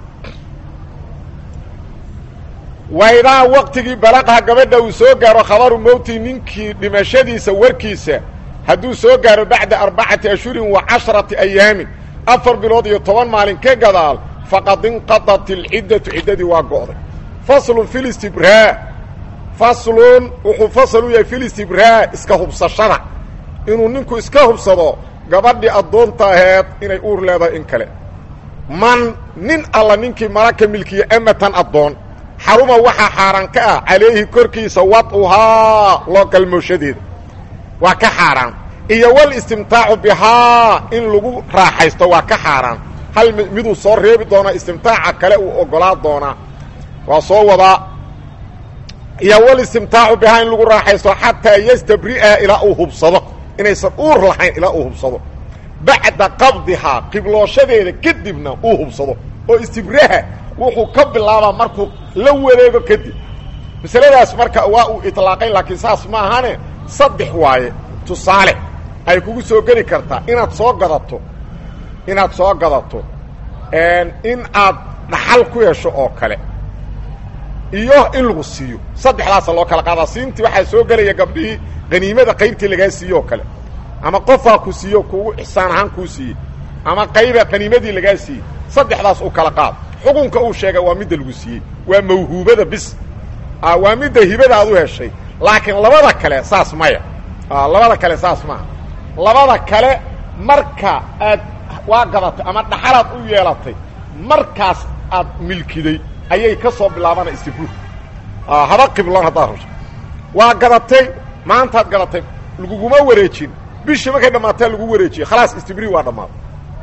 waydaa waktigii balaqha gabadha uu soo gaaro khabaru mowti ninkii dhimashadiisa warkiisa hadduu soo gaaro bacda arbacati ashhurin wa casharati ayaamin afar bilood iyo toban maalin ka gadaal faqad inqadat ilciddatu ciddadii waa go'day faslun fi listibraa faslun wuxuu fasal u yahay fi listibraa iska hubsashada inuu ninku iska hubsado gabadhii addoonta aheed inay uur leedahay in kale man nin alla ninkii malaka milkiya amatan addoon xaruma waxaa xaaraan ka ah calayhi korkiisa wad'uhaa loo galmooshadeeda waa ka xaaraan iyo wal istimtaacu bihaa in lagu raaxaysto waa ka xaaraan hal miduu soo reebi doonaa istimtaaca kale uu oggolaa doonaa waa soo wadaa iyo wal istimtaacu bihaa in lagu raaxaysto xataa yastabri'a ilaa uu hubsado inaysan uur lahayn ilaa uu hubsado bacda qabdihaa qiblooshadeeda kadibna uu hubsado oo istibraha wuxuu ka bilaabaa markuu la wareego kadib masaladaas marka waa uu itlaaqay laakiin saas ma ahane saddex waaye tusaale ay kugu soo geli kartaa inaad soo gadato inaad soo gadato in aad dhaxal ku hesho oo kale iyo in lagu siiyo saddexdaasa loo kala qaadaa siintii waxaa soo gelaya gabdhihii qaniimada qaybtii lagaa siiye oo kale ama qofaa ku siiyo kugu ixsaan ahaan kuu siiyey ama qayba qaniimadii lagaa siiyey saddexdaas u kala qaad xukunka uu sheegay waa midda lagu siiyey waa mawhuubada bis waa midda hibada aad u heshay laakiin labada kale saas maya labada kale saas maaha labada kale marka aad waa gadatay ama dhaxalaad u yeelatay markaas aad milkiday ayay ka soo bilaabana istibru haba qibloon haddaad rabto waa gadatay maantaad gadatay laguguma wareejin bishii markay dhammaataa lagu wareejiyey khalaas istibri waa dhammaaday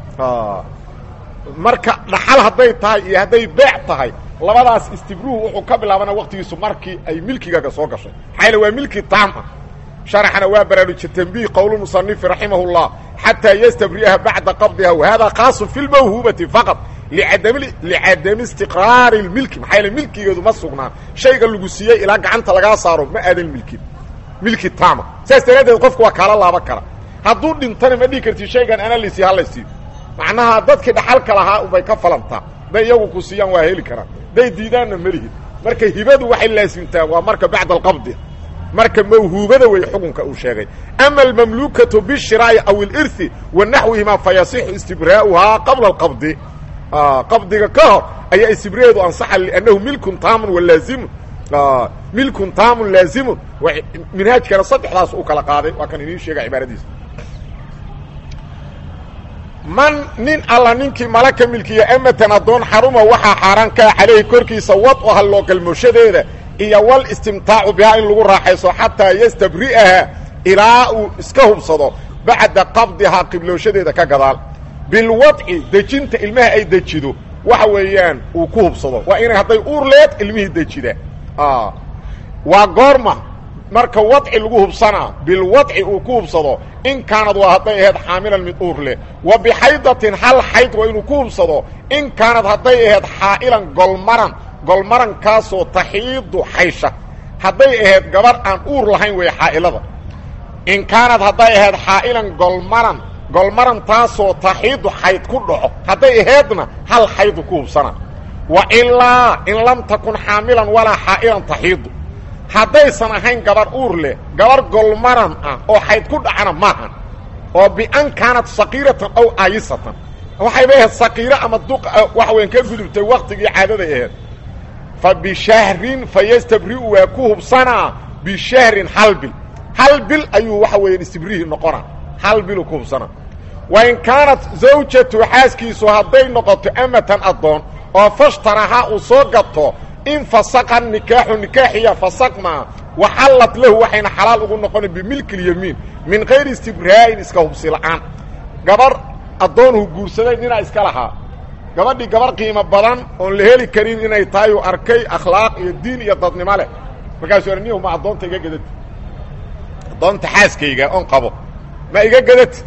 marka dhaxal hadday tahay iyo hadday beec tahay labadaas istibruhu wuxuu ka bilaabana waktigiisu markii ay milkigaaga soo gashay maxaa yale waa milki taam ah sharaxana waa baraaruja tanbiih qowl musanifi raximah اllah xataa yastabri'aha bacda qabdiha wahada khaasu fi lmawhuubati faqad licadami istiqraari اlmilki maxaa yaele milkigeedu ma sugnaan shayga lagu siiyey ilaa gacanta lagaa saaro ma aadan milkin milki taama saas daraaddeed qofku waa kaala laaban kara hadduu dhintana ma dhihi karti shaygan ana laysiiy halaysiiyo macnaha dadkii dhaxalka lahaa ubay ka falantaa hadday iyagu ku siiyaan waa heli karaan hadday diidaanna melihin marka hibadu waxay laasimtaa waa marka bacda alqabdi marka mawhuubada wey xukunka uu sheegay ama almamluukatu bishiraa'i aw ilirhi wa naxwihimaa fa yasixu istibraa'uhaa qabla alqabdi qabdiga ka hor ayaa istibraaeedu ansaxa liannahu milkun taamun walaazimun milkun taamun laazimun minhaajkana saddexdaas u kala qaaday waa kan idiin sheega cibaaradiisa man nin alla ninkii malaka milkiya amatan addoon xaruma waxaa xaaraan kaa calayhi korkiisa wad'uha loo galmooshadeeda iyo wal istimtaacu bihaa in lagu raaxayso xataa yastabri'aha ilaa uu iska hubsado bacda qabdihaa qiblooshadeeda ka gadaal bilwadci dejinta ilmaha ay dejido waxa weeyaan uu ku hubsado waa inay hadday uur leed ilmihii dejida waa goorma marka wadci lagu hubsanaa bilwadci uu ku hubsado in kaanad waa hadday ahayd xaamilan mid uur leh wa bixaydatin hal xayd waa inuu ku hubsado in kaanad hadday ahayd xaa'ilan golmaran golmarankaasoo taxiidu xaysha hadday ahayd gabarh aan uur lahayn weeye xaa'ilada in kaanad hadday ahayd xaa'ilan golmaran golmaran taasoo taxiidu xayd ku dhaco hadday ahaydna hal xaydu ku hubsana wa ilaa in lam takun xaamilan walaa xaa'ilan taxiidu haddaysan ahayn gabarh uur leh gabarh golmaran ah oo xayd ku dhacana maahan oo bian kaanad saqiiratan aw aayisatan waxayba ahayd saqiiro ama duq waxa weyan ka gudubtay waktigii caadaday ahayd fa bishahrin fa yastabri'u waa ku hubsanaa bishahrin hal bil hal bil ayuu waxa weeyaan istibrihii noqonaa hal biluu ku hubsanaa wa in kaanat zawjatu xaaskiisu hadday noqoto amatan addoon oo fashtarahaa uu soo gato in fasaqa nikaaxu nikaaxiya fasaqmaa waxallad lahu waxayna xalaal ugu noqona bimilki اlyamiin min kayri istibraa'in iska hubsi la'aan gabarh addoonhu guursaday ninaa iska lahaa gabadhii gabarh qiimo badan oon la heli karin inay tahay uu arkay akhlaaq iyo diin iyo dadnimo leh markaasuu anihu ma addoonta iga gadati addoonta xaaskayga oon qabo ma iga gadati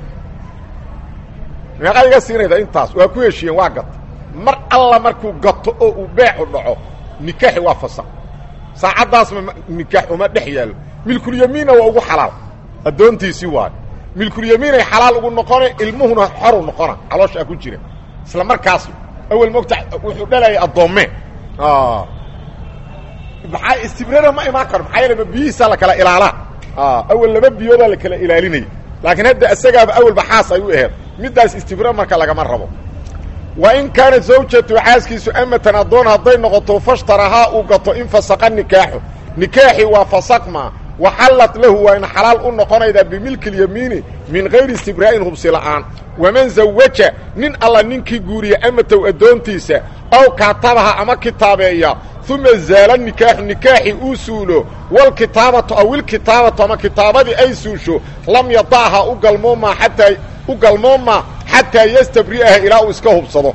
meeqaa iga siinayda intaas waa ku heshiyeen waa gata mar alla markuu gato oo uu beecu dhaco nikaaxi waa fasaq saacaddaasma nikaax uma dhex yaallo milkulyamiinna waa ugu xalaal addoontiisii waayo milkulyamiinay xalaal ugu noqona ilmuhuna xoru noqona calooshaa ku jira isla markaas awel mogta wuxuu dhalayay addoomme maxaa istibrara ma imaan karo maxaa yeele ma biyihiisaa la kala ilaalaa awel laba biyoodaa la kala ilaalinaya laakiin hadda isagaaba awelba xaas ay u aheed middaas istibra marka lagama rabo wa in kaanat zawjatu xaaskiisu amatan addoon hadday noqoto fashtarahaa uu gato in fasaqa nikaaxu nikaaxii waa fasaqma waxallat lahu waa in xalaal u noqonaydaa bimilki اlyamiini min gayri istibraa'in hubsi la'aan waman zawaja nin alla ninkii guuriya amatow addoontiisa ow kaatabaha ama kitaabeeya uma zaala nikaaxu nikaaxii uu suulo walkitaabatu aw ilkitaabatu ama kitaabadii ay suusho lam yada'ha u galmoomaa xataa u galmoomaa xataa yastabri'aha ilaa uu iska hubsado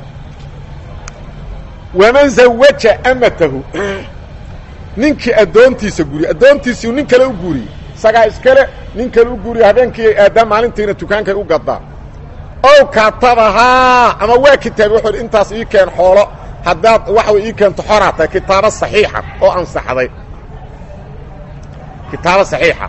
waman zawaja amatahu ninkii addoontiisa guuriye addoontiisii nin kale u guuriyey isagaa iskale nin kale u guuriye habeenkii ay aadaan maalintiina dukaankay u gadaa ow katabahaa ama waa kitaabi wuxuu intaas ii keen xoolo haddaad waxa way ii keento xoraa tahay kitaabo saxiixa oo ansaxday kitaabo saxiixa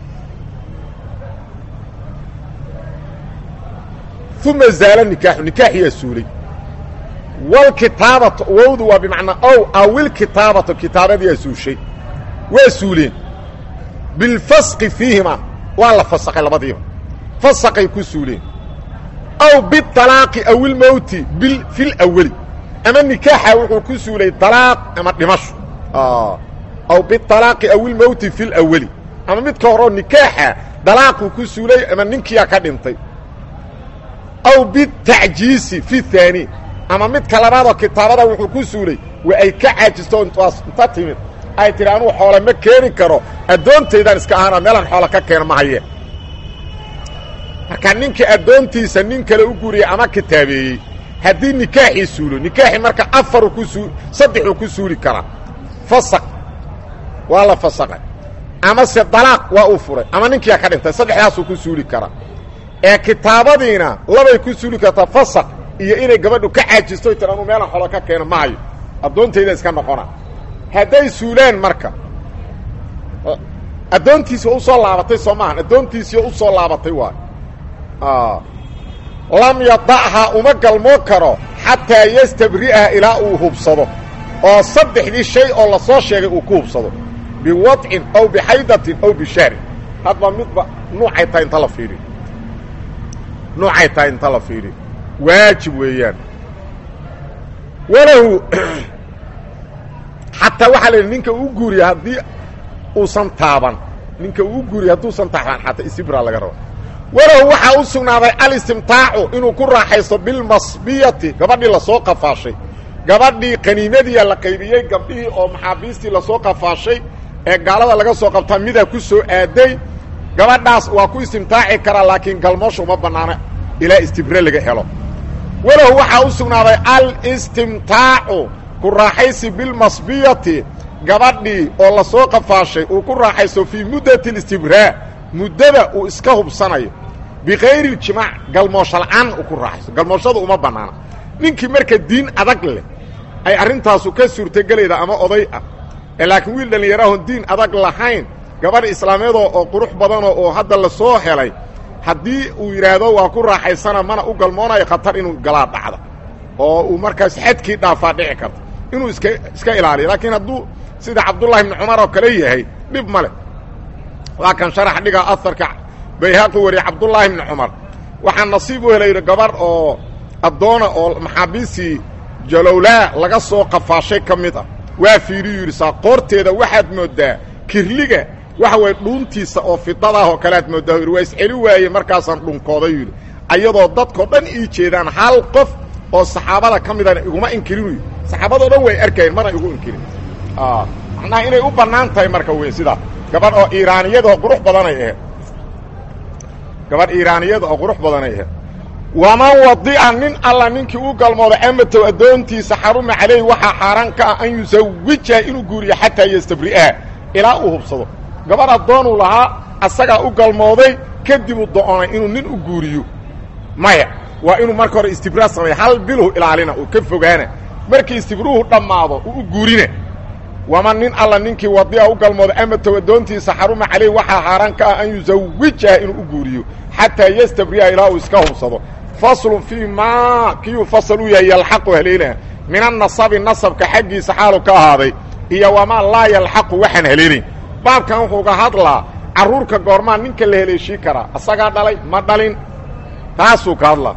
uma zaala nikaaxu nikaaxiyaa suulay walkitaabatu wowdu waa bimacnaa ow awilkitaabatu kitaabadiyaa suushay waa suuleen bilfasqi fiihima waa la fasaqay labadiiba fasaqay ku suuleen aw bialaaqi awilmowti bil fi lawali ama nikaaxa wuxuu ku suulay dalaaq ama dhimasho aw bialaaqi awilmowti fi lawali ama midka horeo nikaaxa dalaaquu ku suulay ama ninkiyaa ka dhintay aw bitacjiisi fi haani ama midka labaadoo kitaabada wuxuu ku suulay waa ay ka caajisto intaas inta timid ay tidhi anuu xoole ma keeni karo addoontaydaan iska ahaana meelaan xoole ka keena ma haye marka ninkii addoontiisa nin kale u guuriyey ama kitaabeeyey haddii nikaaxii suulo nikaaxii marka afaru ku suu saddexuu ku suuli karaa fasaq waa la fasaqay ama se dalaaq waa uu furay ama ninkiyaa ka dhintay saddexdaasuu ku suuli karaa ee kitaabadiina labay ku suuli kartaa fasaq iyo inay gabadhu ka caajisto tir anuu meelaan xolo ka keeno ma hayo addoontayda iska noqona hadday suulaan marka addoontiisi u soo laabatay soo maahan addoontiisii u soo laabatay waay lam yada'ha uma galmoo karo xataa yastabri'aha ilaa uu hubsado oo saddexdii shay oo la soo sheegay uu ku hubsado biwadcin aw bixaydatin aw bishahrin hadba midba nuucay tahay inta la fiiriyo nuucay tahay inta la fiiriyo waajib weeyaan walahu xataa waxaa la yidhi ninka uu guuriya haddii uusan taaban ninka uu guuriya hadduusan taaban xataa isibra laga rabo walahu waxaa u sugnaaday alistimtaacu inuu ku raaxaysto bilmasbiyati gabadhii lasoo qafaashay gabadhii qaniimadiia la qaybiyey gabdhihii oo maxaabiistii lasoo qafaashay ee gaalada laga soo qabtaa midaa ku soo aaday gabadhaas waa ku istimtaaci karaa laakiin galmoosha uma bannaano ilaa istibre laga helo walahu waxaa u sugnaaday alistimtaacu ku raaxaysi bilmasbiyati gabadhii oo lasoo qafaashay uu ku raaxaysto fii muddati alistibraa muddada uu iska hubsanayo bikayri اljimaac galmoosho la'aan uu ku raaxaysto galmooshadu uma bannaana ninkii marka diin adag leh ay arrintaasu ka suurtogelayda ama oday ah ee laakiin wiil dhallinyarahoon diin adag lahayn gabadh islaameedoo oo qurux badanoo oo hadda la soo helay haddii uu yidhaahdo waa ku raaxaysana mana u galmoonayo khatar inuu galaa dhacda oo uu markaas xadkii dhaafaa dhici karta inuu iska iska ilaaliyo laakiin hadduu sida cabdullahi ibni cumar oo kale yahay dhib ma leh waa kan sharax dhiga aharka bayhaqi wariye cabdullaahi ibni cumar waxaa nasiib u helayidhi gabarh oo addoona oo maxaabiistii jalowlaa laga soo qafaashay ka mid ah waa fiiriyu yidhi saa qoorteeda waxaad mooddaa kirliga waxa waye dhuuntiisa oo fidadaah oo kale aad mooddaa yidhi waa isceli waaye markaasaan dhunkooday yidhi ayadoo dadkao dhan ii jeedaan hal qof oo saxaabada ka midana iguma inkirinu saxaabadoo dhan way arkayeen mana igu inkirin macnaha inay u bannaan tahay marka wey sidaa gabadh oo iiraaniyada oo qurux badanay ahayd gabadh iiraaniyada oo qurux badanay ahayd waman wadica nin alla ninkii u galmooda amatow addoontiisa xaruma calayhi waxaa xaaraan ka ah an yusawijaha inuu guuriyo xataa yastabri'aha ilaa uu hubsado gabadh addoonuu lahaa asagaa u galmooday kadib uu do'onay inuu nin u guuriyo maya waa inuu marka hore istibraa sameeya hal bilhu ilaalina uu ka fogaana markii istibruuhu dhammaado uu u guurina waman nin alla ninkii wadi'a u galmooda amatow addoontiisa xaruma calayh waxaa xaaraan ka ah an yusawijaha inuu u guuriyo xataa yastabri'a ilaa uu iska hubsado faslun fii maa kiyuu fasal u yahay yalxaqu haleelaha min annasabi nasabka xaggiisa xaalu ka ahaaday iyo wamaa laa yalxaqu waxaan haleelayn baabkan wuxuu ga hadlaa carruurka goormaa ninka la heleeshii karaa asagaa dhalay ma dhalin taasuu ka hadlaa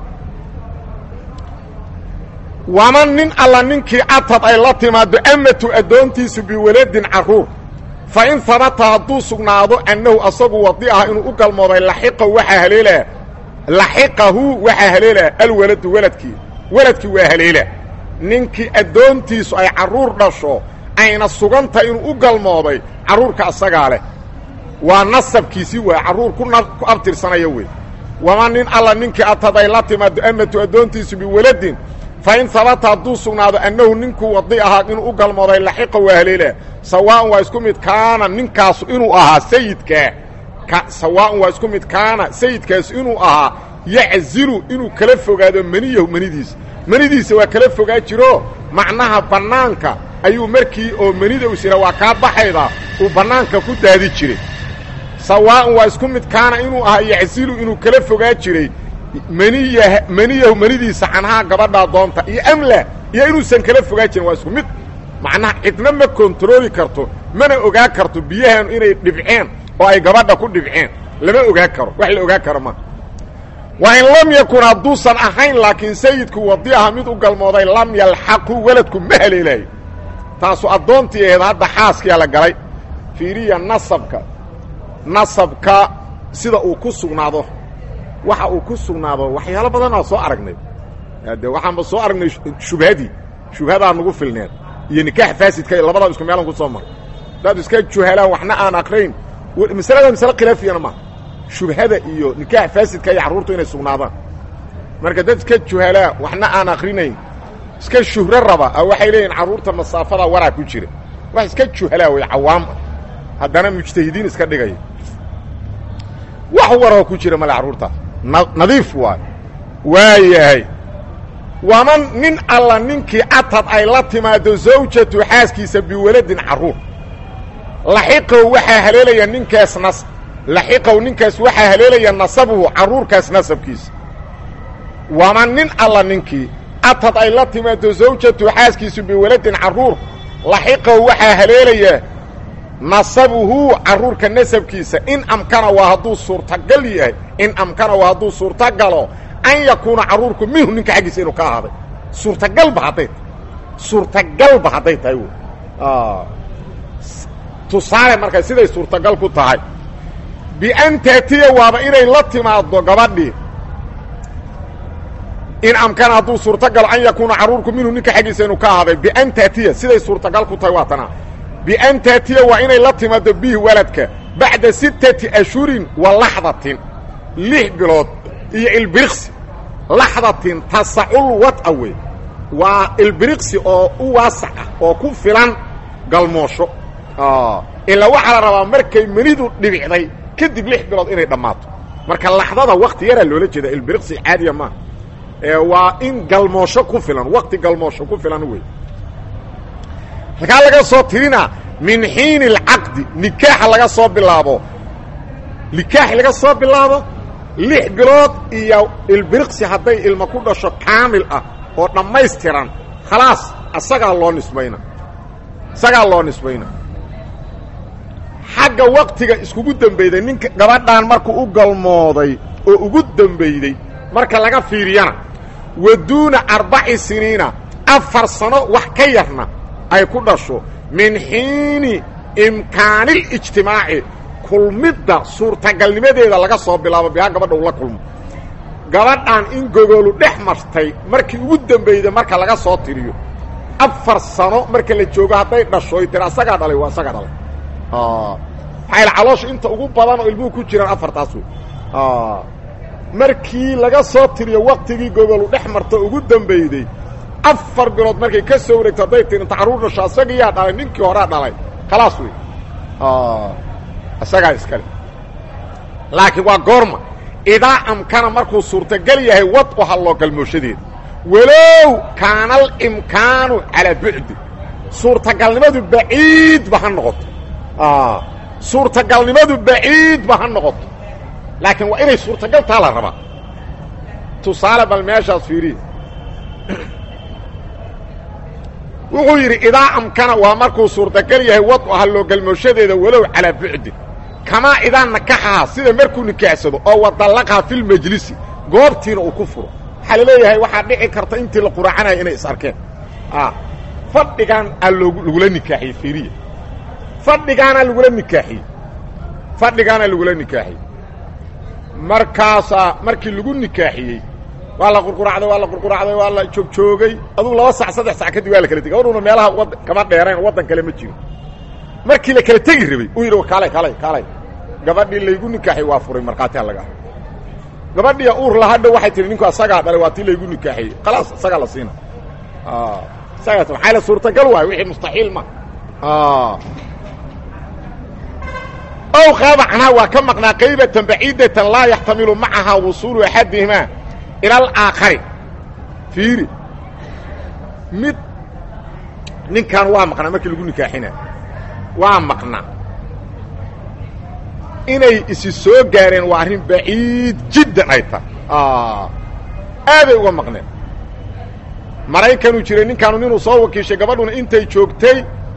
waman nin alla ninkii catad ay la timaaddo amatu addoontiisu biwaladin carruur fa in habata hadduu sugnaado annahu asagu wadi ah inuu u galmooday laxiqahu waxaa haleelaa laxiqahu waxaa haleelaa alwaladu waladkii waladkii waa haleela ninkii addoontiisu ay carruur dhasho ayna suganta inuu u galmooday carruurka asagaa leh waa nasabkiisii waay carruur ku abtirsanaya wey waman nin alla ninkii atad ay la timaaddo amatu addoontiisu biwaladin fa in habata hadduu sugnaado annahu ninkuu wadi ahaa inuu u galmooday laxiqa waa haleela sawaa'un waa isku mid kaana ninkaasu inuu ahaa sayidkaa sawaa'un waa isku mid kaana sayidkaasu inuu ahaa yaczilu inuu kala fogaado maniyahu manidiisa manidiisa waa kala fogaa jiro macnaha bannaanka ayuu markii oo manida u sira waa kaa baxayda uu bannaanka ku daadi jiray sawaa'un waa isku mid kaana inuu ahaa yaczilu inuu kala fogaa jiray maniya maniyahu manidiisa canhaa gabadhaa doonta iyo amla iyo inuusan kala fogaa jirin waa isku mid macnaha cidna ma kontarooli karto mana ogaa karto biyahan inay dhibceen oo ay gabadha ku dhibceen lama ogaa karo wax la ogaa karo ma wa in lam yakun hadduusan ahayn laakiin sayidku wadi aha mid u galmooday lam yalxaqu weladku ma haleelaayo taasu addoontii ahayd hadda xaaskiyaa la galay fiiriya nasabka nasabka sida uu ku sugnaado waxa uu ku sugnaado waxyaalo badan aa soo aragnay de waxaanba soo aragnay shubhadii shubhadaa nagu filneed iyo nikaax faasidka labadaa isku meelan ku soo mara hadaad iska juhalaan waxna aan akrayn masalada masale khilaafiyana maaha shubhada iyo nikaax faasidka iyo carruurtu inay sugnaadaan marka dad iska juhalaa waxna aan akrinayn iska shuhro raba waxay leeyihin carruurta masaafada waraa ku jira wax iska juhalaa way cawaam ah haddana mujtahidiin iska dhigaya wax waroo ku jira male carruurtaas nadiif waay waa yahay waman nin alla ninkii catad ay la timaado zawjatu xaaskiisa biwaladin carruur laxiqow waxaa haleelaya ninkaas nas laxiqow ninkaas waxaa haleelaya nasabuhu carruurkaas nasabkiisa waman nin alla ninkii catad ay la timaado zawjatu xaaskiisu biwaladin carruur laxiqow waxaa haleelaya nasabuhu carruurka nasabkiisa in amkana waa hadduu suurtagal yahay in amkana waa hadduu suurtagalo an yakuuna carruurku minhu ninka xaggiisa inuu ka ahaaday suurtagalba hadday tahay suurtagalba hadday tahay w tusaale marka siday suurtagal ku tahay bian taatiya waaba inay la timaaddo gabadhii in amkana hadduu suurtagalo an yakuuna carruurku minhu ninka xaggiisa inuu ka ahaaday bian taatiya siday suurtagal ku tahay waa tanaa bian taatiya waa inay la timaaddo bihi waladka bacda sittati ashhurin wa laxdatin lix bilood iyo ilbiriqsi laxdatin tasacul wad'a wey waa ilbiriqsi oo u waasac ah oo ku filan galmoosho ilaa waxaa la rabaa markay menidu dhibicday kadib lix bilood inay dhammaato marka laxdada wakti yaraa loola jeeda ilbiriqsi caadiya maaha waa in galmoosho ku filan wakti galmoosho ku filan wey halkaa laga soo tirina min xiini alcaqdi nikaaxa laga soo bilaabo nikaax laga soo bilaabo lix bilood iyo ilbiriqsi hadday ilma ku dhasho kaamil ah oo dhammaystiran khalaas asagaa loo nisbayna isagaa loo nisbayna xagga waktiga iskugu dembeyday ninka gabadhaan markuu u galmooday oo ugu dembeyday marka laga fiiriyana wa duuna arbaci siniina afar sano wax ka yarna ay ku dhasho min xiini imkaanilijtimaaci kulmidda suurtagalnimadeeda laga soo bilaabo bihaa gabadha ula kulmo gabadhan in gogolu dhex martay markii ugu dembeyday marka laga soo tiriyo afar sano marka la joogo hadday dhashoy tiri asagaa dhalay waa asagaa dhalay maxaa caloosha inta ugu badan oo ilmuhu ku jiraan afartaas wey markii laga soo tiriyo waktigii gogolu dhex marta ugu dembeyday afar bilood markay ka soo wareegto hadday tiri inta carruur dhasho asagiyaa dhalay ninkii horaa dhalay khalaas wey isagaa iskale laakiin waa goorma idaa amkana markuu suurtagal yahay wad u halloo galmooshadeeda walow kaana alimkaanu calaa bucdi suurtagalnimadu baciidba ha noqoto suurtagalnimadu baciidba ha noqoto laakiin waa inay suurtagal taa la rabaa tusaale bal meeshaas fiiriya wuxuu yidhi idaa amkana waa markuu suurtagal yahay wad aha loogalmooshadeeda walow calaa bucdin kamaa idaa nakaxaha sida markuu nikaaxsado oo wadallaqha filmajlisi goobtiina uu ku furo waxaa la leeyahay waxaa dhici karta intii la quraacanaya inay is arkeen fadhigaan aa lagula nikaaxiyey fiiriya fadhigaanaa lagula nikaaxiyey fadhigaanaa lagula nikaaxiyey markaasaa markii lagu nikaaxiyey waa la qurquracday waa la qurquracday waa la joogjoogay aduu laba sac saddex sac kadib waa la kala tegey gabadhuna meelaha wad kama dheerayn waddan kale ma jiro markii la kala tegi rabay uu yidhi kaalay kaalay kaalay gabadhii laygu nikaaxiyey waa furay markhaatiha laga gabadhiya uur lahadha waxay tihi ninku asagaa dhalay waa tii laygu nikaaxiyey khalaas isagaa la siina isagaas maxaa la suurtagal waay wixii mustaxiil ma ow qaaba canhaa waa ka maqnaa qaybatan baciidatan laa yaxtamilu macahaa wusuulu axadihimaa ila alaakhari fiiri mid ninkan waa maqnaa markii lagu nikaaxinaa waa maqnaa inay isi soo gaareen waa arrin baciid jiddan ay tahay aaday uga maqneen maraykanuu jiray ninkaanu ninuu soo wakiishay gabadhuna intay joogtay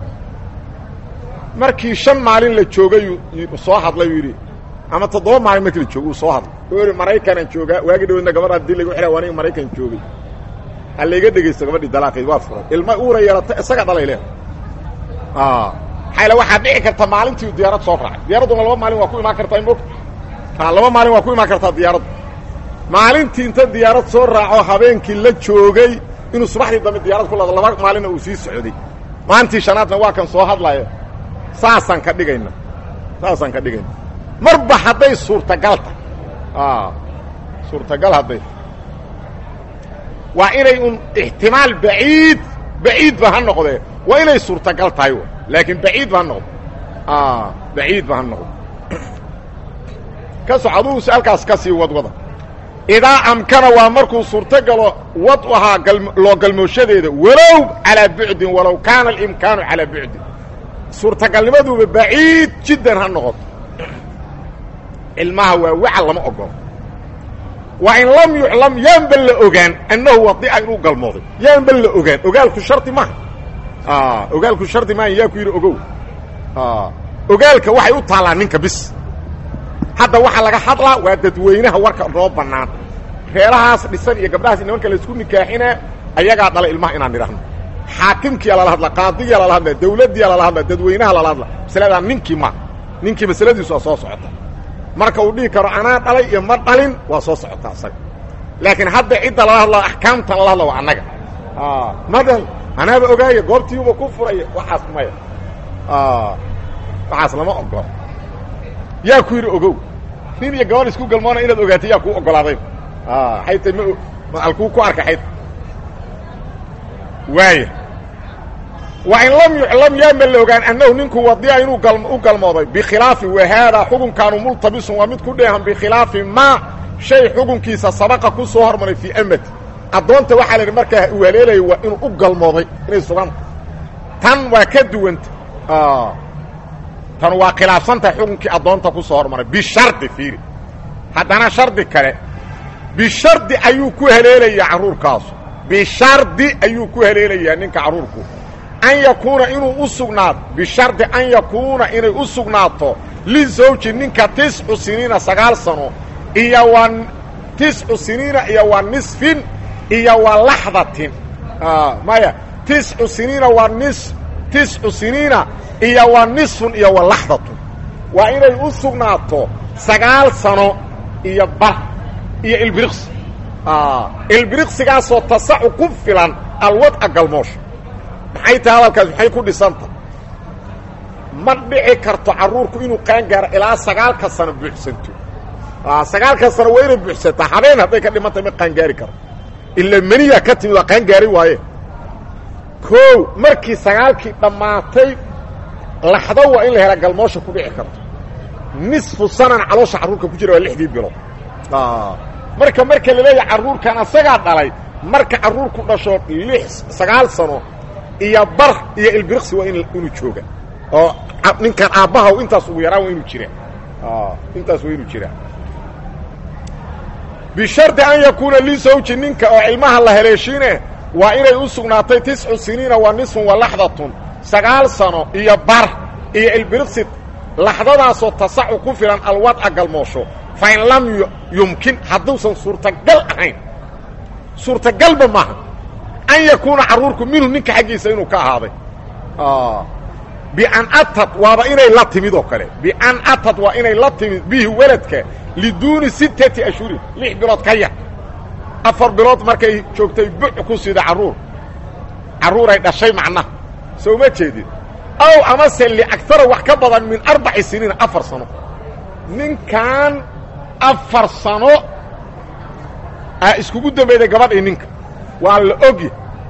markii shan maalin la joogay soo hadlay uu yidhi ama toddoba maalin markii la joogay uu soo hadlay uu yidhi maraykanaan joogaa waagi dhaweedna gabadha hadii lagu xidha waa aniga maraykan joogay ha layga dhegaysto gabadhii dalaaqeed waa furay ilma uura yeelata isaga dhalay leh maxaa waxaa dhici karta maalintii diyaarad soo raacay diyaaradduna laba maalin waa ku imaan kartaa moogta laba maalin waa ku imaan kartaa diyaaraddu maalintii inta diyaarad soo raaco habeenkii la joogay inuu subaxdii dambe diyaarad ku lado laba maalinna uu sii socday maalintii shanaadna waa kan soo hadlaya saasaan ka dhigayna saasaan ka dhigayna marba hadday suurtagal tahay suurtagal hadday waa inay un ixtimaal baciid baciid ba ha noqdee waa inay suurtagal tahay laakiin baciid ba ha noqdo baciid ba ha noqdo ka soc aduu si halkaas ka sii wadwada idaa amkana waa markuu suurtogalo wad ahaa loo galmooshadeeda walow calaa bucdin walow kaana alimkaanu calaa bucdin suurtagalnimaduba baciid jiddan ha noqoto cilmaha waa wacal lama ogolo waa in lam yuclam yaanba la ogaan annahu wadica inuu galmooday yaanba la ogaan ogaalku shardi maaha ogaalku shardi maaha yaa ku yidhi ogow ogaalka waxay u taallaa ninka bis hadda waxaa laga hadlaa waa dadweynaha warka noo bannaan reerahaas dhisan iyo gabdhahaas nimanka laysku nikaaxinaa ayagaa dhala ilmaha inaan nidhahno xaakimkiyaa lala hadla qaadiyaa lala hadla dawladdiyaa lala hadla dadweynaha lala hadla masaladaa ninkii ma ninkii masaladiisu waa soo socota marka uu dhihi karo anaa dhalay iyo ma dhalin waa soo socotaa isaga laakiin hadda cidda lala hadla axkaamtan lala hadla waa annaga ma dhal anaaba ogaaya goobtiiuba ku furaya waxaas maya waxaas lama ogola yaa ku yidhi ogow nin iyo gabadh isku galmoona inaad ogaatay yaa kuu ogolaaday ayta m alkuu ku arkay ayta waaya wa in lam yuclam yaama la ogaan annahu ninku wadiya inuu u galmooday bikhilaafi wahaadaa xukunkaanu multabisun waa mid ku dheehan bikhilaafi maa shay xukunkiisa sabaqa ku soo hormaray fii amati addoonta waxaa la idhi markaa uu haleelaya waa inuu u galmooday inay suganta tan waa ka duwanta tan waa khilaafsantahay xukunkii addoonta ku soo hormaray bishardi fiiri haddana shardi kale bishardi ayuu ku haleelayaa carruurkaasu bishardi ayuu ku haleelayaa ninka carruurku an yakuuna inuu u sugnaado bishardi an yakuuna inay u sugnaato lizawji ninka tiscu siniina sagaal sano iyo waa tiscu siniina iyo waa nisfin iyo waa laxdatin maya tiscu siniina waa nis tiscu siniina iyo waa nisfun iyo wa laxdatun waa inay u sugnaato sagaal sano iyo bar iyo ilbiriqsi ilbiriqsigaasoo tasacu ku filan alwadca galmoosha maxay tahay hadalkaas maxay ku dhisanta ma dhici karto carruurku inuu qaangaaro ilaa sagaalka sano buuxsanto sagaalka sano waa inay buuxsantaa habeen hadday ka dhimantay ma qaangaari karo ila meniya ka timid waa qaangaari waaye koow markii sagaalkii dhammaatay laxdo waa in la hela galmoosha ku dhici karto nisfu sanan caloosha carruurka ku jira waa lixdii bilood marka marka la leeyahay carruurkan asagaa dhalay marka carruurku dhasho lix sagaal sano iyo bar iyo ilbiriqsi waa inuu jooga oo ninkan aabbaha intaas ugu yaraan waa inuu jiraa intaas waa inuu jiraa bishardi an yakuuna lisawji ninka oo ilmaha la haleeshiine waa inay u sugnaatay tiscu siniina wa nisfun wa laxdatun sagaal sano iyo bar iyo ilbiriqsi laxdadaasoo tasacu ku filan alwadca galmoosho fa in lam yumkin hadduusan suurtagal ahayn suurtagalba maaha an yakuuna carruurku minhu ninka xaggiisa inuu ka ahaaday bian atad waaba inay la timid oo kale bian atad waa inay la timid bihi weladka liduuni sittati ashhurin lix bilood ka yar afar bilood markay joogtay buc ku sida carruur carruuray dhashay macnaha soo ma jeedid ow amase liagara wax ka badan min arbaci siniin afar sano ninkan afar sano a iskugu dambayday gabadhii ninka waa la ogya